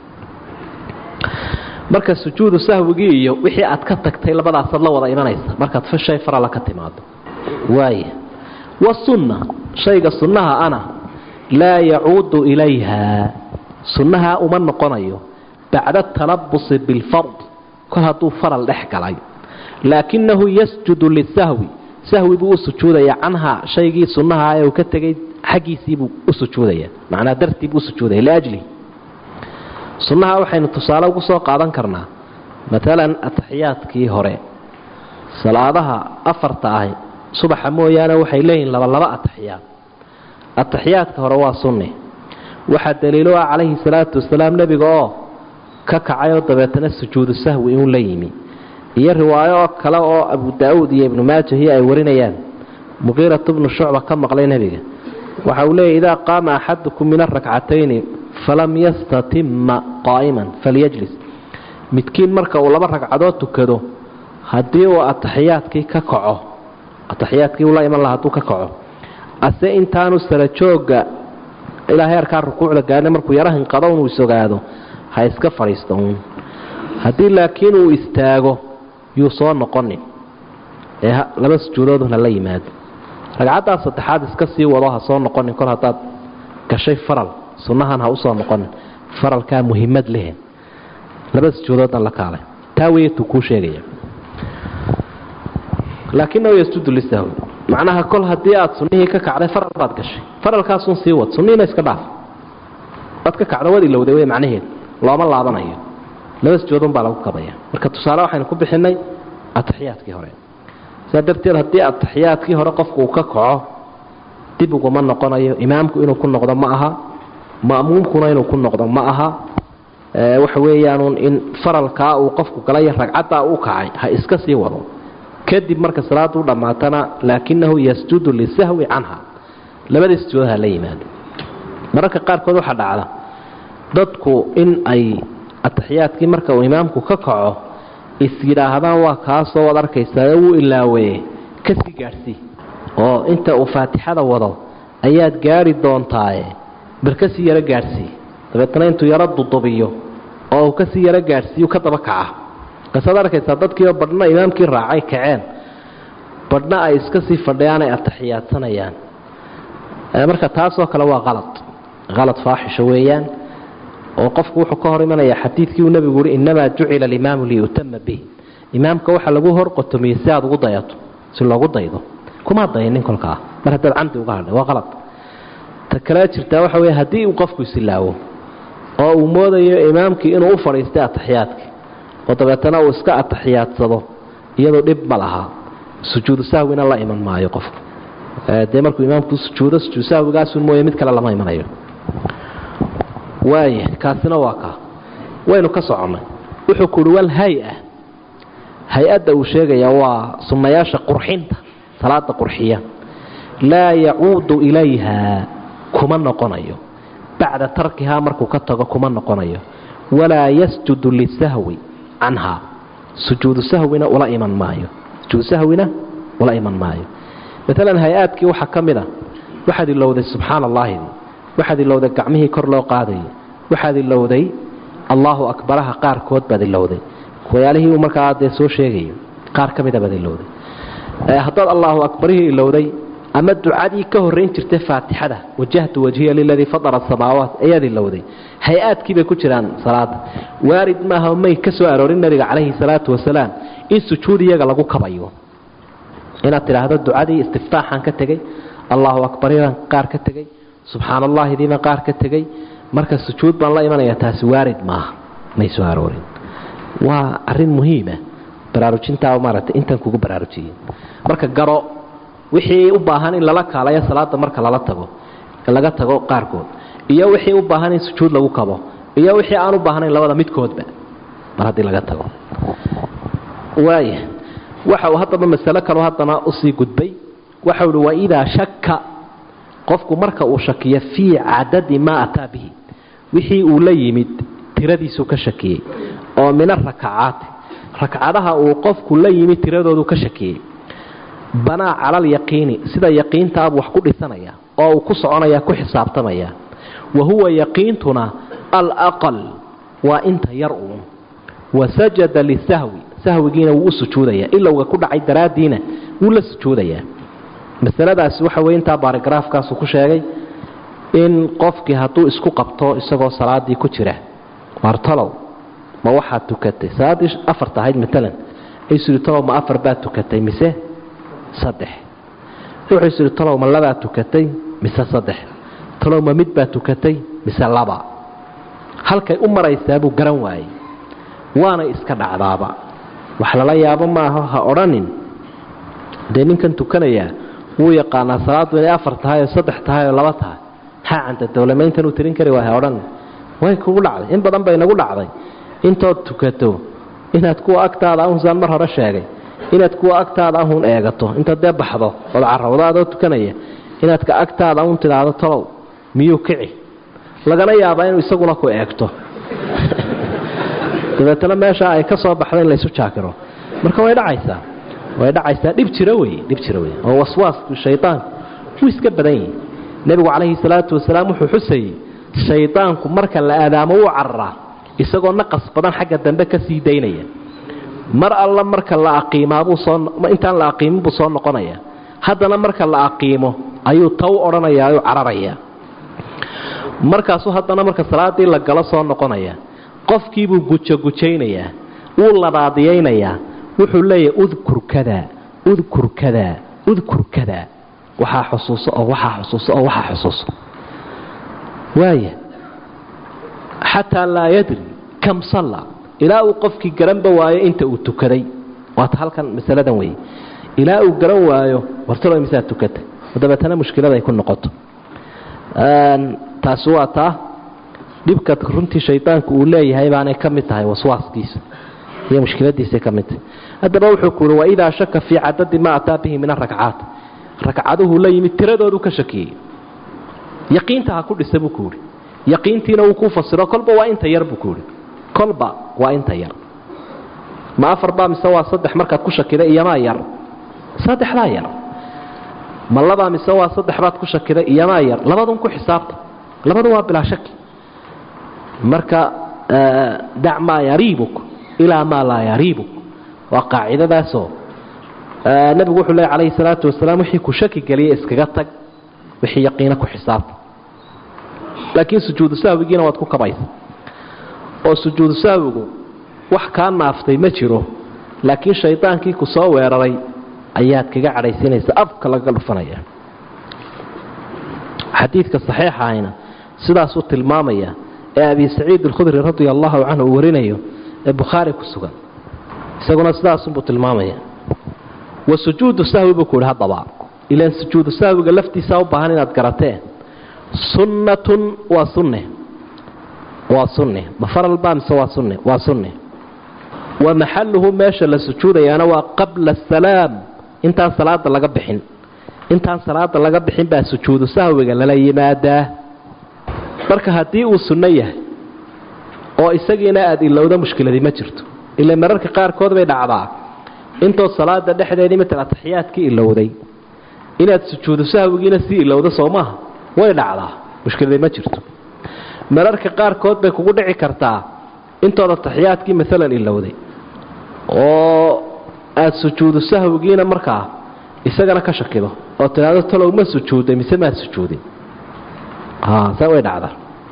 marka sujuudu sahwigii iyo wixii aad ka tagtay labadaasaad la wada imanaysa markaad shay farala ka timaado waaya wasunna shayga sunnaha ana laa yacuudu ilayha sunnaha uma noqonayo bacda talabusi bilfard kol hadduu faral dhex galay laakinahu yasjudu lisahwi sahwi buu u sujuudaya canhaa shaygii sunnaha ee uu ka tegay xaggiisiibuu u sujuudaya macnaa dartiibuu usujuudaya liajlihi sunnaha waxaynu tusaale ugu soo qaadan karnaa maalan ataxiyaadkii hore salaadaha afarta ahi subaxa mooyaane waxay leeyihiin labalaba ataxiyaad ataxiyaadka hore waa sunni waxaa daliilo ah calayhi salaatu wasalaam nebiga oo ka kacayoo dabeetana sujuudu sahwi inuu la yimi iyo riwaayo oo kale oo abu daa'uud iyo ibnu maajahiyo ay warinayaan muqiiratu bnu shucba ka maqlay nebiga waxa uu leeyay idaa qaama axadukum min arakcatayni falam yastatima qaa'iman falyajlis midkiin marka uu laba ragcadood tukado haddii uu ataxiyaadkii ka kaco ataxiyaadkii uu la iman laha hadduu ka kaco ase intaanu sarajooga ilaa heerkaa rukuucda gaadhna markuu yaro hinqado inuu isogaado ha iska fadhiisto uun haddii laakiin uu istaago yuu soo noqonin ee laba sujuudooduna la yimaado ragcaddaa saddexaad iska sii wado ha soo noqonin kor haddaad gashay faral sunnahan ha usoo noqonin faralkaa muhiimad leh laba sujuudoodna la kaalay taa weyatuu kuu sheegaya laakinahu yasjudu lisahwi macnaha kol haddii aad sunnihii ka kacday faral baad gashay faralkaasun sii wad sunnihiina iska dhaaf waad ka kacdo wad ilowday wey macnaheedu looma laabanayo laba sujuudun baa lagu kabaya marka tusaale waxaynu ku bixinay ataxiyaadkii hore sidaa darteed haddii ataxiyaadkii hore qofku uu ka kaco dib uguma noqonayo imaamku inuu ku noqdo ma aha ma'muumkuna inuu ku noqdo ma aha waxa weeyaanuun in faralkaa uu qofku galay ragcaddaa u kacay ha iska sii wado kadib marka salaadu dhammaatana laakinahu yasjudu lisahwi canha labadii sujuudaha la yimaado mararka qaarkood waxaa dhacda dadku in ay ataxiyaadkii marka uu imaamku ka kaco is yidhaahdaan waa kaasoo waad arkaysaa wuu ilaaweye kasii gaadhsii oo inta uu faatixada wado ayaad gaadhi doontaaye bar kasii yaro gaadhsii dabeetana intuu yaro dudubiyo oo uu kasii yaro gaadhsiiyu ka daba kaca kasaad arkaysaa dadkiioo badhna imaamkii raacay kaceen badhna ay iska sii fadhiyaan ay ataxiyaadsanayaan marka taasoo kale waa qalad qalad faaxisho weeyaan oo qofku wuxuu ka hor imanaya xadiidkii uu nebigu uhi innamaa jucila alimaamu liyutama bih imaamka waxaa lagu hor qotomiyey si aad ugu dayato si loogu daydo kumaa dayanin kolkaa mar haddaad camdi uga hadhay waa qalad ta kale jirtaa waxa wey haddii uu qofku isilaawo oo uu moodayo imaamkii inuu u fadhiistay ataxiyaadkii oo dabeetana uu iska atixiyaadsado iyadoo dhib ma laha sujuudu sahwina la iman maayo qofku dee markuu imaamku sujuudo sujuud sahwigaasun mooye mid kale lama imanayo waaya kaasina waa kaa waynu ka soconnay wuxuu ku uhi wal hay-a hay-adda uu sheegaya waa sunnayaasha qurxinta salaada qurxiya laa yacuudu ilayha kuma noqonayo bacda tarkihaa markuu ka tago kuma noqonayo walaa yasjudu lisahwi canha sujuudu sahwina ula iman maayo sujuudu sahwina ula iman maayo maalan hay-aadkii waxaa ka mid a waxaad ilowday subxaana allahi waxaad ilowday gacmihii kor loo qaadayay waxaad ilowday allaahu akbaraha qaarkood baad ilowday wayaalihii uu markaa dee soo sheegayo qaar ka mida baad ilowday haddaad allaahu akbarihii ilowday ama ducadii ka horrayn jirtay faatixada wajahtu wajhiya liladii fadara asamaawaat ayaad ilowday hay-aadkii bay ku jiraan salaada waarid maaha may ka soo aroorin nabiga calayhi salaatu wasalaam in sujuud iyaga lagu kabayo inaad tidhaahdo ducadii istiftaaxaan ka tegey allaahu akbaridan qaar ka tegey subxaan allahidiiban qaar ka tegey marka sujuud baan la imanaya taasi waarid maaha may soo aroorin waa arin muhiima baraarujintaa maaragtay intan kugu baraarujiyey marka garo wixii u baahan in lala kaalayo salaada marka lala tago laga tago qaarkood iyo wixii u baahan in sujuud lagu kabo iyo wixii aan u baahnayn labada midkoodba mar haddii laga tago waaya waxa uu haddaba masalo kaloo haddana usii gudbay waxau uhi waidaa shaka qofku marka uu shakiyo fii cadadi maa ataa bihi wixii uu la yimid tiradiisuu ka shakiyey oo min arakacaati rakcadaha uu qofku la yimid tiradoodu ka shakiyey banaa cala alyaqiini sida yaqiintaabuu wax ku dhisanaya oo uu ku soconaya ku xisaabtamaya wa huwa yaqiintuna alaqal waa inta yar uun wa sajada lisahwi sahwigiina wuu u sujuudaya ilowga ku dhacay daraaddiina wuu la sujuudayaa masaladaasi waxa weye intaa baarigraafkaasu ku sheegay in qofkii hadduu isku qabto isagoo salaadii ku jira waartalow ma waxaad tukatay salaaddii afar tahayd maalan isiri talow ma afar baad tukatay mise saddex wuxuu isiri talow ma labaad tukatay mise saddex talow ma mid baad tukatay mise laba halkay u maraysaa buu garan waayey waana iska dhacdaaba wax lala yaabo maaha ha odhanin dee ninkan tukanayaa wuu yaqaanaa salaaddu inay afar tahay oo saddex tahay oo laba tahay maxaa canta dowlamayntan uu tirin kari waaya odhan way kugu dhacday in badan bay nagu dhacday intood tukato inaad kuwa agtaada ahunsaan mar hore sheegay inaad kuwa agtaada ahun eegato intaad dee baxdo ood carrawdo adoo tukanaya inaad ka agtaada ahun tidhaahdo talow miyuu kici lagana yaabaa inuu isaguna ku eegto dabeetana meesha ay ka soo baxda in laysu jaakiro marka way dhacaysaa way dhacaysaa dhib jira wey dhib jira wey oo waswaasku shaydaanku wuu iska badan yihi nebigu calayhi salaatu wasalaam wuxuu xusayey shaydaanku marka la aadaamo wuu cararaa isagoo naqas badan xagga dambe ka sii daynaya mar alla marka la aqiimaabuu soo intaan la aqiimin buu soo noqonaya haddana marka la aqiimo ayuu taw odhanayaa ayuu cararayaa markaasuu haddana marka salaadii la galo soo noqonaya qofkiibuu gujogujaynayaa wuu labaadiyaynayaa wuxuu leeyahay udkur kada udkur kada udkur kada waxaa xusuuso oo waxaa xusuuso oo waxaa xusuuso waaya xataa laa yadri kam salla ilaa uu qofkii garanba waayo inta uu tukaday waata halkan masaladan weeye ilaa uu garan waayo wartalo misaa tukata dabeetana mushkilada ay ku noqoto taasi waa taa dhibka runtii shaydaanku uu leeyahay baanay ka mid tahay waswaaskiisa iyo mushkiladiisay ka mid tahay haddaba wuxuu ku uhi waidaa shaka fii cadadi maa ataa bihi min arakcaat ragcaduhu la yimid tiradoodu ka shakiyey yaqiinta ha ku dhisa buu ku uhi yaqiintiina wuu ku fasiro kolba waa inta yar buu ku uhi kolba waa inta yar ma afar baa mise waa saddex markaad ku shakida iyomaa yar saddexdaa yar ma labaa mise waa saddex baad ku shakida iyomaa yar labadun ku xisaabta labadu waa bilaa shaki marka dac maa yariibuk ilaa maa laa yariibuk waa qaacidadaasoo nebigu wuxuu leey calayhi salaatu wasalaam wixii ku shaki geliya iskaga tag wixii yaqiina ku xisaabta laakiin sujuudu sahwigiina waad ku kabaysa oo sujuudu sahwigu wax kaa naaftay ma jiro laakiin shaydaankii ku soo weeraray ayaad kaga cadhaysiinaysa afka lagaga dhufanaya xadiidka saxiixa ahayna sidaasuu tilmaamaya ee abi saciid alkhudri radia allahu canhu uu warinayo ee bukhaari ku sugan isaguna sidaasunbuu tilmaamaya wa sujuudu sahwi buu ku yidhi haddaba ilaan sujuudu sahwiga laftiisaa u baahan inaad garateen sunnatun waa sunne waa sunne ma faral baa mise waa sunne waa sunne wa maxaluhu meesha la sujuudayaana waa qabla asalaam intaan salaada laga bixin intaan salaada laga bixin baa sujuudu sahwiga lala yimaadaa marka haddii uu sunno yahay oo isagiina aada ilowda mushkiladii ma jirto ila mararka qaarkood bay dhacdaa intood salaada dhexdeedii matal ataxiyaadkii ilowday inaad sujuudu sahwigiina sii ilowda soo maaha way dhacdaa mushkiladii ma jirto mararka qaarkood bay kugu dhici kartaa intood ataxiyaadkii maalan ilowday oo aada sujuudu sahwigiina markaa isagana ka shakido oo tidhaahdo talow ma sujuuday mise maad sujuudin saa way dhacdaa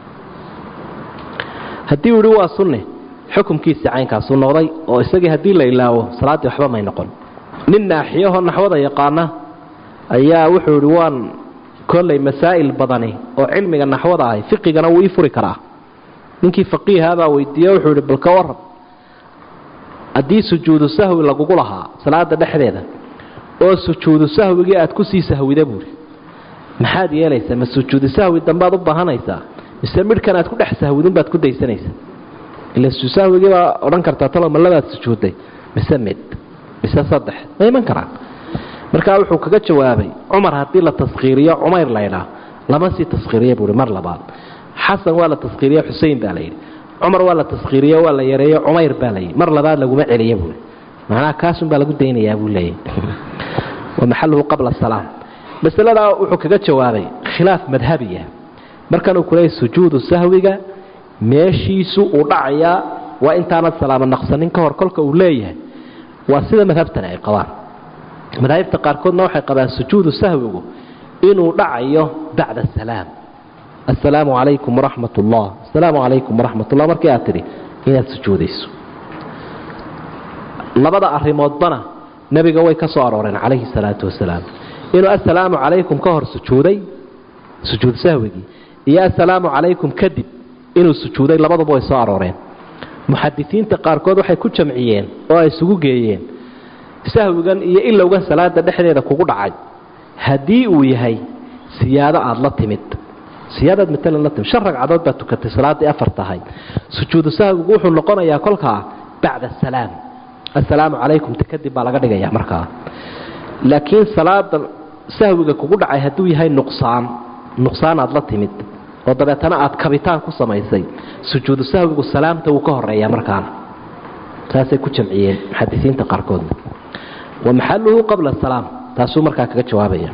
haddii uu yihi waa sunne xukumkiisii caynkaasuu noqday oo isagii haddii la ilaawo salaaddii waxba may noqon nin naaxiyahoo naxwada yaqaana ayaa wuxuu idhi waan kollay masaa'il badani oo cilmiga naxwada ahay fiqigana wuu ii furi karaa ninkii faqiihaabaa weydiiye wuxuu idhi balka waran haddii sujuudu sahwi lagugu lahaa salaada dhexdeeda oo sujuudu sahwigii aad kusii sahwida buuri maxaad yeelaysaa ma sujuudu sahwi dambaad u baahanaysaa mise midhkan aad ku dhex sahwidunbaad ku daysanaysaa ila sahwigii baa odhan kartaa talo ma labaad sujuudday mise mid mise saddex ma iman karaan markaa wuxuu kaga jawaabay cumar haddii la taskhiiriyo cumayr laydhaa lama sii taskhiiriya buui mar labaad xasan waa la taskhiiriye xusein baa layidhi cumar waa la taskhiiriye waa la yareeye cumayr baa layidhi mar labaad laguma celiya buui macnaha kaasun baa lagu daynayaa buu leeyahy wa maxaluhu qabla salaam masaladaa wuxuu kaga jawaabay khilaaf madhabiya markanuu kuleeyay sujuudu sahwiga meeshiisu uu dhacayaa waa intaanad salaamo naqsanin ka hor kolka uu leeyahay waa sida madhabtani ay qabaan madaahibta qaarkoodna waxay qabaan sujuudu sahwigu inuu dhacayo bacda asalaam assalaamu calaykum waraxmat ullah assalaamu calaykum waraxmat ullah markii aad tidhi inaad sujuudayso labada arrimoodbana nebiga way ka soo arooreen calayhi salaatu wasalaam inuu assalaamu calaykum ka hor sujuuday sujuud sahwigii iyo assalaamu calaykum kadib inuu sujuuday labaduba way soo arooreen muxadisiinta qaarkood waxay ku jamciyeen oo ay isugu geeyeen sahwigan iyo ilowgan salaada dhexdeeda kugu dhacay haddii uu yahay siyaado aada la timid siyaadaad maalan la timi shan ragcadood baad tukatay salaaddii afar tahay sujuudu sahwigu wuxuu noqonayaa kolkaa bacda asalaam assalaamu calaykum ta kadib baa laga dhigaya markaa laakiin salaada sahwiga kugu dhacay hadduu yahay nuqsaan nuqsaan aad la timid oo dabeetana aad kabitaan ku samaysay sujuudu sahwigu salaamta wuu ka horeeyaa markaana saasay ku jamciyeen muxadisiinta qaarkoodna wa maxaluhu qabla asalaam taasuu markaa kaga jawaabaya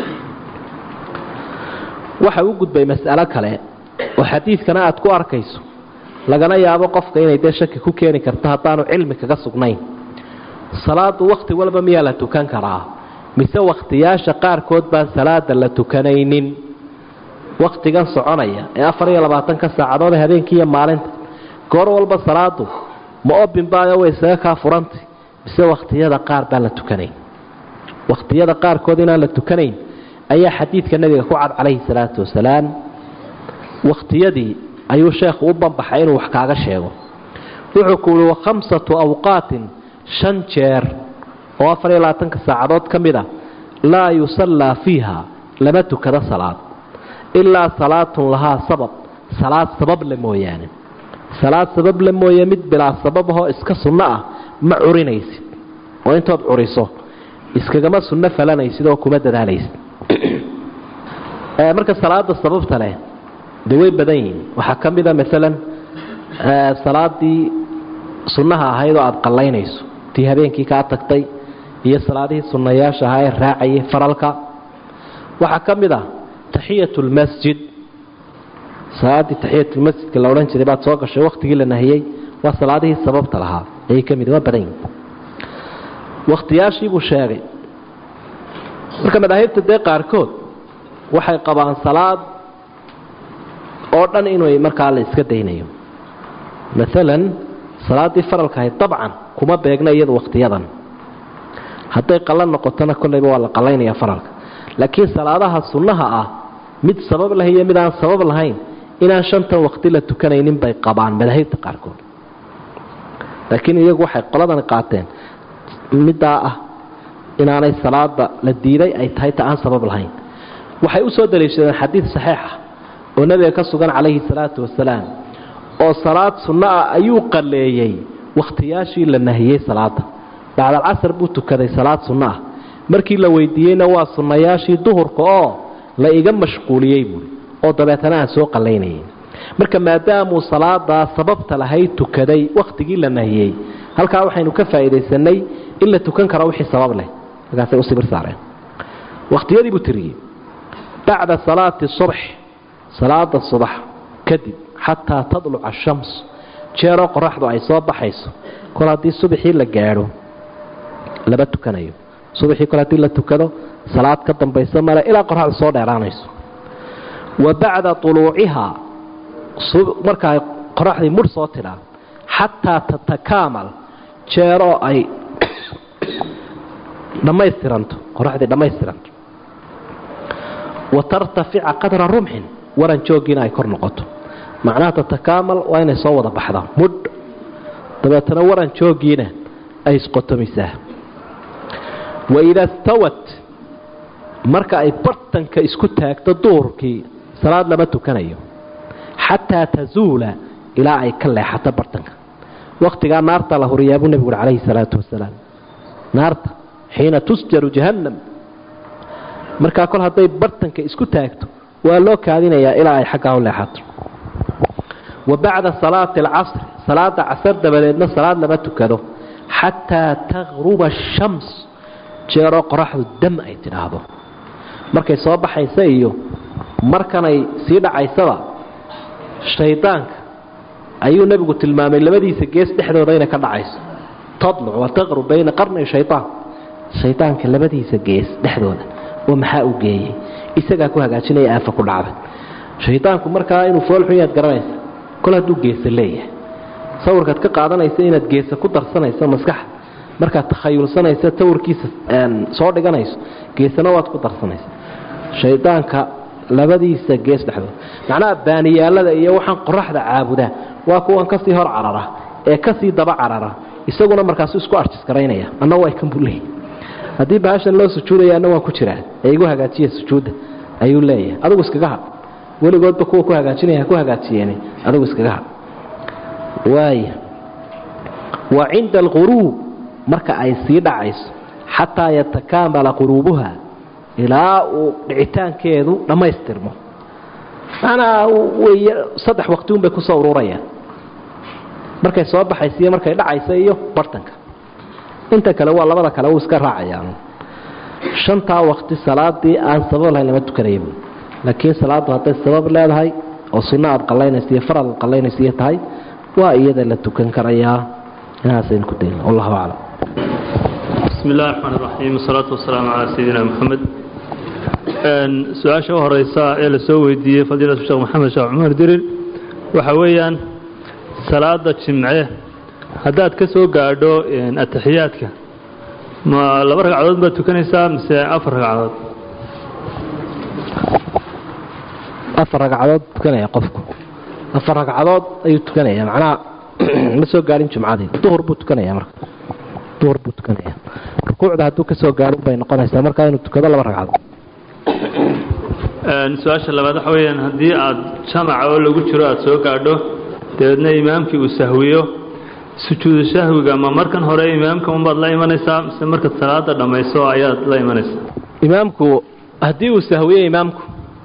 waxa u gudbay mas'alo kale oo xadiidkana aad ku arkayso lagana yaabo qofka inay dee shaki ku keeni karto haddaanu cilmi kaga sugnayn salaadu wakhti walba miyaa la tukan karaa mise wakhtiyaasha qaarkood baan salaada la tukanaynin wakhtigan soconaya ee afar iyo labaatanka saacadood ee habeenkii iyo maalinta goor walba salaadu ma obinbaayo way isaga kaa furantay mise wakhtiyada qaar baan la tukanayn wakhtiyada qaarkood inaan la tukanayn ayaa xadiidka nabiga ku cad calayhi salaatu wasalaam wakhtiyadii ayuu sheekhu u banbaxay inuu wax kaaga sheego wuxuu ku yihi wakhamsatu awqaatin shan jeer oo afar iyo labaatanka saacadood ka mid a laa yusallaa fiiha lama tukado salaad ilaa salaatun lahaa sabab salaad sabab le mooyaane salaad sabab le mooye mid bilaa sababahoo iska sunno ah ma curinaysid oo intood curiso iskagama sunno falanaysid oo kuma dadaalaysid marka salaada sababta leh dee way badan yihiin waxaa ka mida maalan salaadii sunnaha ahayd oo aada qallaynayso tii habeenkii kaa tagtay iyo salaadihii sunnayaasha ahaa ee raacayay faralka waxaa ka mid a taxiyatulmasjid salaaddii taxiyatulmasjidka la odhan jiray baad soo gashay wakhtigii la nahiyey waa salaadihii sababta lahaa ayay ka mid waa badan yihin wakhtiyaashiibuu sheegay marka madaahibta dee qaarkood waxay qabaan salaad oo dhan inuu markaa la iska daynayo maalan salaaddii faralka ahayd dabcan kuma beegna iyadu wakhtiyadan hadday qallan noqotona kollayba waa la qallaynaya faralka laakiin salaadaha sunnaha ah mid sabab leh iyo mid aan sabab lahayn inaan shantan waqti la tukanaynin bay qabaan madaahibta qaarkood laakiin iyagu waxay qoladani qaateen middaa ah inaanay salaada la diiday ay tahay ta aan sabab lahayn waxay u soo daliishadeen xadiid saxiixa oo nabiga ka sugan calayhi salaatu wasalaam oo salaad sunno ah ayuu qalleeyey wakhtiyaashii la nahiyey salaada bacdalcasar buu tukaday salaad sunno ah markii la weydiiyeyna waa sunnayaashii duhurka oo la iga mashquuliyey buui oo dabeetana aan soo qallaynayay marka maadaamuu salaadaa sababta lahayd tukaday wakhtigii la nahiyey halkaa waxaynu ka faa'iidaysanay in la tukan karo wixii sabab leh markaasay u sibir saareen wakhtiyadii buu tiriyey bacda salaati subx salaada subax kadib xataa tadluca ashams jeeroo qoraxdu ay soo baxayso kol haddii subaxii la gaadho lama tukanayo subaxii kol haddii la tukado salaad ka dambaysa male ilaa qoraxdu soo dheeraanayso wa bacda uluucihaa marka ay qoraxdii mudh soo tidhaa xataa tatakaamal jeeroo ay dhammaystiranto qoraxdii dhammaystiranto wa tartafica qadra rumxin waran jooggiina ay kor noqoto macnaha tatakaamal waa inay soo wada baxdaa mudh dabeetana waran jooggiina ay isqotomisaa waida stawat marka ay bartanka isku taagto duhurkii salaad lama tukanayo xataa tazuula ilaa ay ka leexato bartanka wakhtigaa naarta la huriyaa buu nebigu uri calayhi salaatu wasalaam naarta xiina tusjaru jahannam markaa kol hadday bartanka isku taagto waa loo kaadinayaa ilaa ay xaggaa u leexato wa bacda salaati alcasri salaada casar dabadeedna salaad lama tukado xataa taqruba ashams jeeroo qoraxdu dam ay tidhaahdo markay soo baxaysa iyo markanay sii dhacaysaba shaydaanka ayuu nebigu tilmaamay labadiisa gees dhexdooda inay ka dhacayso tadluc wa taqrub bayna qarnay shayaan shaydaanka labadiisa gees dhexdooda oo maxaa u geeyey isagaa ku hagaajinaya aafa ku dhacday shaydaanku markaa inuu foolxun yaad garanaysa kol hadduu geesa leeyahay sawirkaad ka qaadanaysa inaad geesa ku darsanayso maskaxa markaad takhayulsanaysa tawirkiisa soo dhiganayso geesana waad ku darsanaysa shaydaanka labadiisa gees dhexdood macnaha baaniyaalada iyo waxaan qoraxda caabudaa waa kuwan kasii hor carara ee kasii daba carara isaguna markaasu isku arjiskaraynaya anna waa kan buu leeyahy haddii bahashan loo sujuudaya anna waan ku jiraa ee igu hagaajiya sujuudda ayuu leeyahay adigu iskaga had weligoodba kuwa ku hagaajinaya ku hagaajiyeen adigu iskaga hadh waaya wa cinda alquruub marka ay sii dhacayso xataa yatakaamala quruubuha ilaa uu dhicitaankeedu dhammaystirmo macnaha way saddex waqti un bay kusoo ururayaan markay soo baxaysa iyo markay dhacaysa iyo bartanka inta kale waa labada kale uu iska raacayaan shantaa waqti salaadii aan sabab lahayn lama tukanaya buui laakiin salaaddu hadday sabab leedahay oo sunno aad qallaynaysa iyo faral aad qallaynaysa iyo tahay waa iyada la tukan karayaa inaasaynu ku dayna wallahu aclam bismi illahi raxmaan iraxiim wasalaatu wasalaamu calaa sayidina moxamed su-aasha u horeysa ee la soo weydiiyey fadiilatu sheekh maxamed sheekh cumar dirir waxa weeyaan salaada jimce haddaad ka soo gaadho ataxiyaadka ma laba ragcadood baad tukanaysaa mise afar ragcadood afar ragcadood tukanaya qofku afar ragcadood ayuu tukanaya macnaha ma soo gaadhin jumcadii duhur buu tukanaya marka duhur buu tukanaya rukuucda hadduu ka soo gaadhin bay noqonaysaa markaa inuu tukado laba ragcadood su-aasha labaad waxa weeyaan haddii aad jamaca oo lagu jiro aada soo gaadho dabeedna imaamkii uu sahwiyo sujuudu sahwiga ma markan hore imaamka unbaad la imanaysaa mise markaad salaada dhammayso ayaad la imanaysaa imaamku haddii uu sahwiye imaamku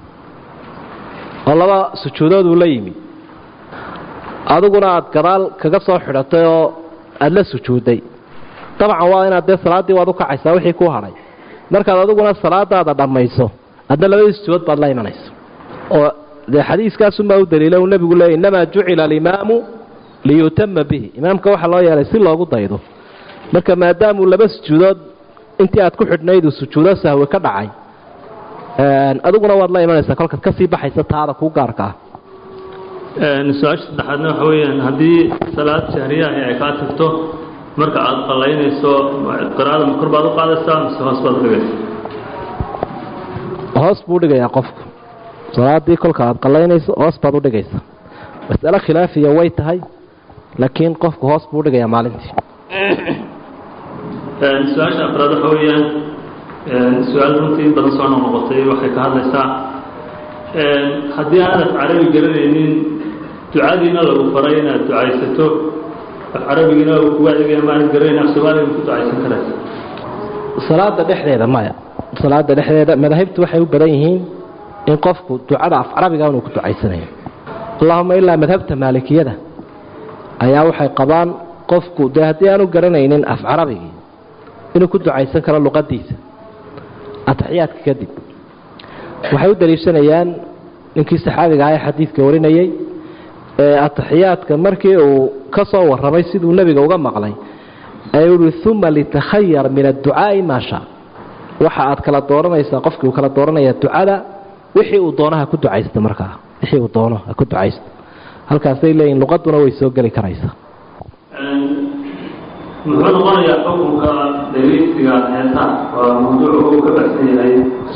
oo laba sujuudood uu la yimi adiguna aad gadaal kaga soo xidhatay oo aada la sujuudday dabcan waa inaad dee salaaddii waad u kacaysaa wixii ku hadhay markaad adiguna salaadaada dhammayso adna labadii sujuudood baad la imanaysa oo dee xadiiskaasunbaa u daliila uu nebigu leeyay innamaa jucila alimaamu liyutama bihi imaamka waxaa loo yeelay si loogu daydo marka maadaamuu laba sujuudood intii aad ku xidhnayd uu sujuudo sahwi ka dhacay adiguna waad la imanaysaa kolkaad ka sii baxaysa taada kuu gaarka ah su-aasha saddexaadna waxa weeyaan haddii salaad jahriyaahi ay kaa tagto marka aad qallaynayso qiraa'ada ma kor baad u qaadaysaa mise hoos baad u dhigaysaa hoos buu dhigayaa qofku salaadii kolka aad qallaynayso hoos baad u dhigaysaa mas'alo khilaafiya way tahay laakiin qofku hoos buu u dhigayaa maalintii su-aasha afraad waxa weeyaan su-aal runtii in badan soo noqnoqotay waxay ka hadlaysaa haddii aanad carabi garanaynin ducadiina lagu faray inaad ducaysato af carabigiina uu kugu adeegaya maanad garanayn af soomaaliga ku ducaysan karaysa salaada dhexdeeda maya salaada dhexdeeda madaahibtu waxay u badan yihiin in qofku ducada af carabiga inuu ku ducaysanayo allahuma ilaa madhabta maalikiyada ayaa waxay qabaan qofku dee haddii aanu garanaynin af carabigii inuu ku ducaysan karo luqadiisa ataxiyaadka kadib waxay u daliishanayaan ninkii saxaabiga aha ee xadiidka warinayey ee ataxiyaadka markii uu ka soo warramay siduu nebiga uga maqlay ee uhi uma litakhayar min adducaa'i maa shaa waxa aad kala dooranaysaa qofkii uu kala dooranaya ducada wixii uu doono ha ku ducaysto markaa wixii uu doono ha ku ducaysto halkaasay leeyihin luqaduna way soo geli karaysaa muxuu noqonayaa xukunka dhegeysiga heesaha waa mawduuc uu ka baxsan yahay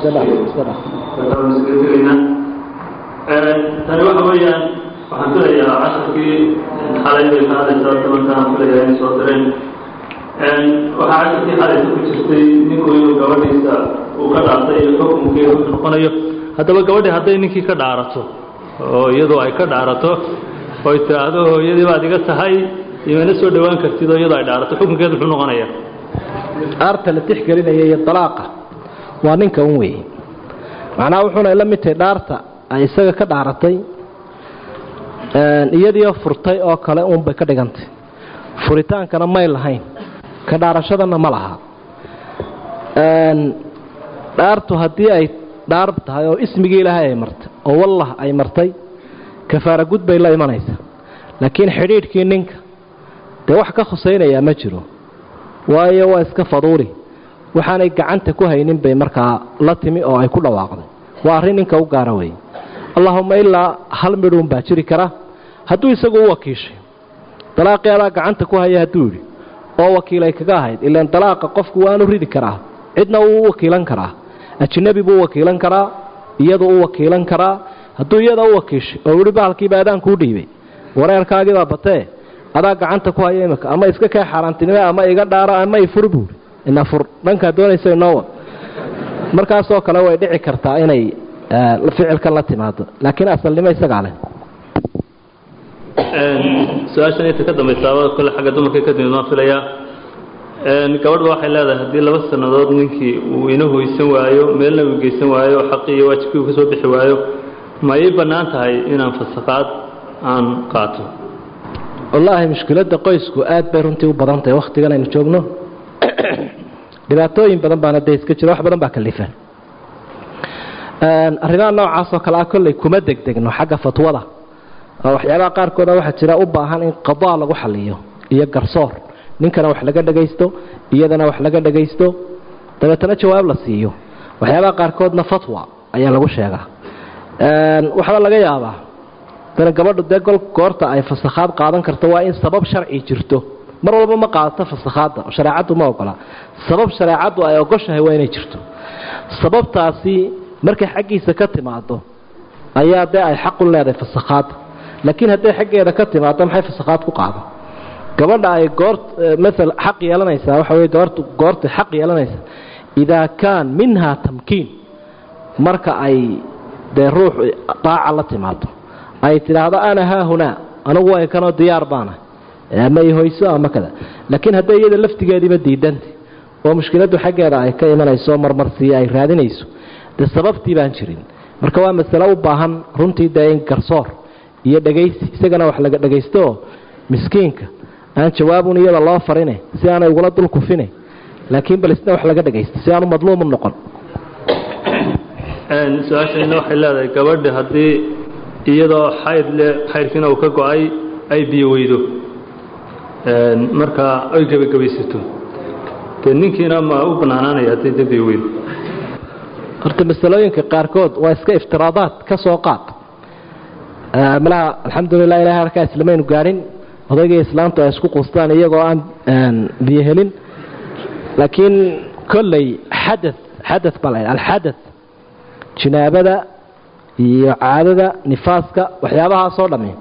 tegayna tani waxa weeyaan waxaan filayaa casharkii xalay bay ka hadlaysaa dabankaan filayaa inay soo direen waxaa casharkii xalaysa ku jirtay ninku inuu gabadhiisa uu ka dhaartay iyo xukunkii wuxuu noqonayo haddaba gabadhii hadday ninkii ka dhaarato oo iyadoo ay ka dhaarato oy tiraahdo hooyadii baad iga tahay imana soo dhowaan kartid oo iyadoo ay dhaarato xukunkeedu muxuu noqonayaa dhaarta la tixgelinaya iyo dalaaqa waa ninka un weeye macnaha wuxuuna la mid tahay dhaarta ay isaga ka dhaaratay iyadiio furtay oo kale uunbay ka dhigantay furitaankana may lahayn ka dhaarashadana ma laha dhaartu haddii ay dhaar tahay oo ismigii ilaahay ay martay oo wallah ay martay kafaara gud bay la imanaysaa laakiin xidhiidhkii ninka dee wax ka khusaynayaa ma jiro waayo waa iska faduuli waxaanay gacanta ku haynin bay markaa la timi oo ay ku dhawaaqday waa arrin ninka u gaara weeye allaahumma ilaa hal midhuun baa jiri kara hadduu isagu u wakiishay dalaaqii adaa gacanta ku haya hadduu yidhi oo wakiilay kaga ahayd ilaan dalaaqa qofku waanu ridi karaa cidna wuu u wakiilan karaa ajnabi buu u wakiilan karaa iyadu u wakiilan karaa hadduu iyada u wakiishay oo yihi bahalkiiba adaan kuu dhiibay wareerkaagiibaa batee adaa gacanta ku haya imika ama iska kee xaaraantinime ama iga dhaaro ama ifur buuri ina fur dhankaa doonaysa inoowa markaasoo kale way dhici kartaa inay ficilkan la timaado laakiin asalnimo isagaa leh su-aashan inta ka dambaysaaba kole xagga dumarka ka timid waan filayaa gabadhba waxay leedahay haddii laba sannadood ninkii uu ina hoysan waayo meelna uu geysan waayo xaqii iyo waajibkii uu ka soo bixi waayo ma ii bannaan tahay inaan fasaqaad aan qaato wallaahi mushkiladda qoysku aad bay runtii u badan tahay wakhtigan aynu joogno dhibaatooyin badan baana dee iska jira wax badan baa kalifan arrimaha noocaas oo kale ah kolley kuma degdegno xagga fatwada oo waxyaabaha qaarkooda waxaa jira u baahan in qadaa lagu xaliyo iyo garsoor ninkana wax laga dhagaysto iyadana wax laga dhagaysto dabeetana jawaab la siiyo waxyaabaha qaarkoodna fatwa ayaa lagu sheegaa waxba laga yaabaa dana gabadhu dee gol goorta ay fasakhaad qaadan karto waa in sabab sharci jirto mar walba ma qaadato fasakhaadda oo shareecaddu ma ogola sabab shareecaddu ay ogoshahay waa inay jirto sababtaasi markay xaggiisa ka timaado ayaa dee ay xaq u leedahay fasakhaadda laakiin hadday xaggeeda ka timaado maxay fasakhaad ku qaado gabadha ay goor maala xaq yeelanaysaa waxa wey goortu goortay xaq yeelanaysaa idaa kaan minha tamkiin marka ay dee ruux daaca la timaado ay tidhaahdo ana haahunaa anigu way kanoo diyaar baana ama ihoyso ama kada laakiin hadday iyada laftigeediiba diidanta oo mushkiladdu xaggeeda ay ka imanayso marmarsiiya ay raadinayso dee sababtii baan jirin marka waa masale u baahan runtii dee in garsoor iyo dhegaysi isagana wax laga dhagaystooo miskiinka aan jawaabun iyada loo farine si aanay ugula dul kufine laakiin bal isna wax laga dhagaysto si aanu madluumu noqon su-aashayna waxay leedahay gabadha haddii iyadoo xayd le xaydkiina uu ka go-ay ay biyo weydo markaa ay gebagabaysato dee ninkiina ma u bannaanaanaya haddii de biyo weydo horta masalooyinka qaarkood waa iska iftiraadaad ka soo qaad malaha alxamdulilah ilahay halkaa islamaynu gaadhin odaygii islaamtu ay isku quustaan iyagoo aan biyo helin laakiin kolley xada xada baa la alxada jinaabada iyo caadada nifaaska waxyaabahaasoo dhammi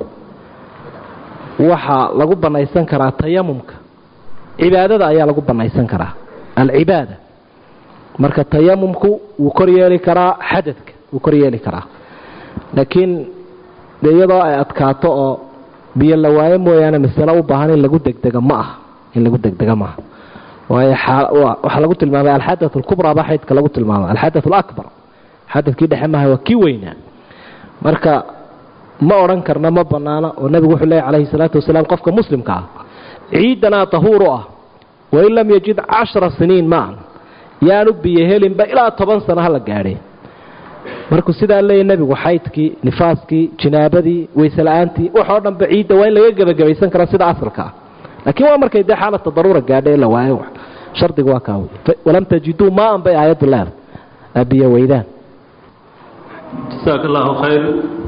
waxaa lagu bannaysan karaa tayamumka cibaadada ayaa lagu bannaysan karaa alcibaada marka tayamumku wuu kor yeeli karaa xadadka wuu kor yeeli karaa laakiin de iyadoo ay adkaato oo biyo la waayo mooyaane masalo u baahan in lagu degdega ma aha in lagu degdega maaha waayo waxaa lagu tilmaamay alxadath alkubraa baa xaydka lagu tilmaamay alxadath alakbar xadadkii dhexe maaha waa kii weynaa marka ma odhan karna ma bannaana oo nebigu wuxuu leeyay calayhi salaatu wasalaam qofka muslimka ah ciidanaa tahuuru ah wain lam yajid cashara siniin maan yaanu biyo helinba ilaa toban sano hala gaadhe markuu sidaa leeya nebigu xaydkii nifaaskii jinaabadii waysela'aantii waxoo dhanba ciidda waa in laga gebagabaysan karaa sida asalka ah laakiin waa markay dee xaalata daruura gaadha ee la waayo shardiga waa kaa walam tajiduu maan bay aayaddu leedahay biyo weydaan jasaaka allahu khayr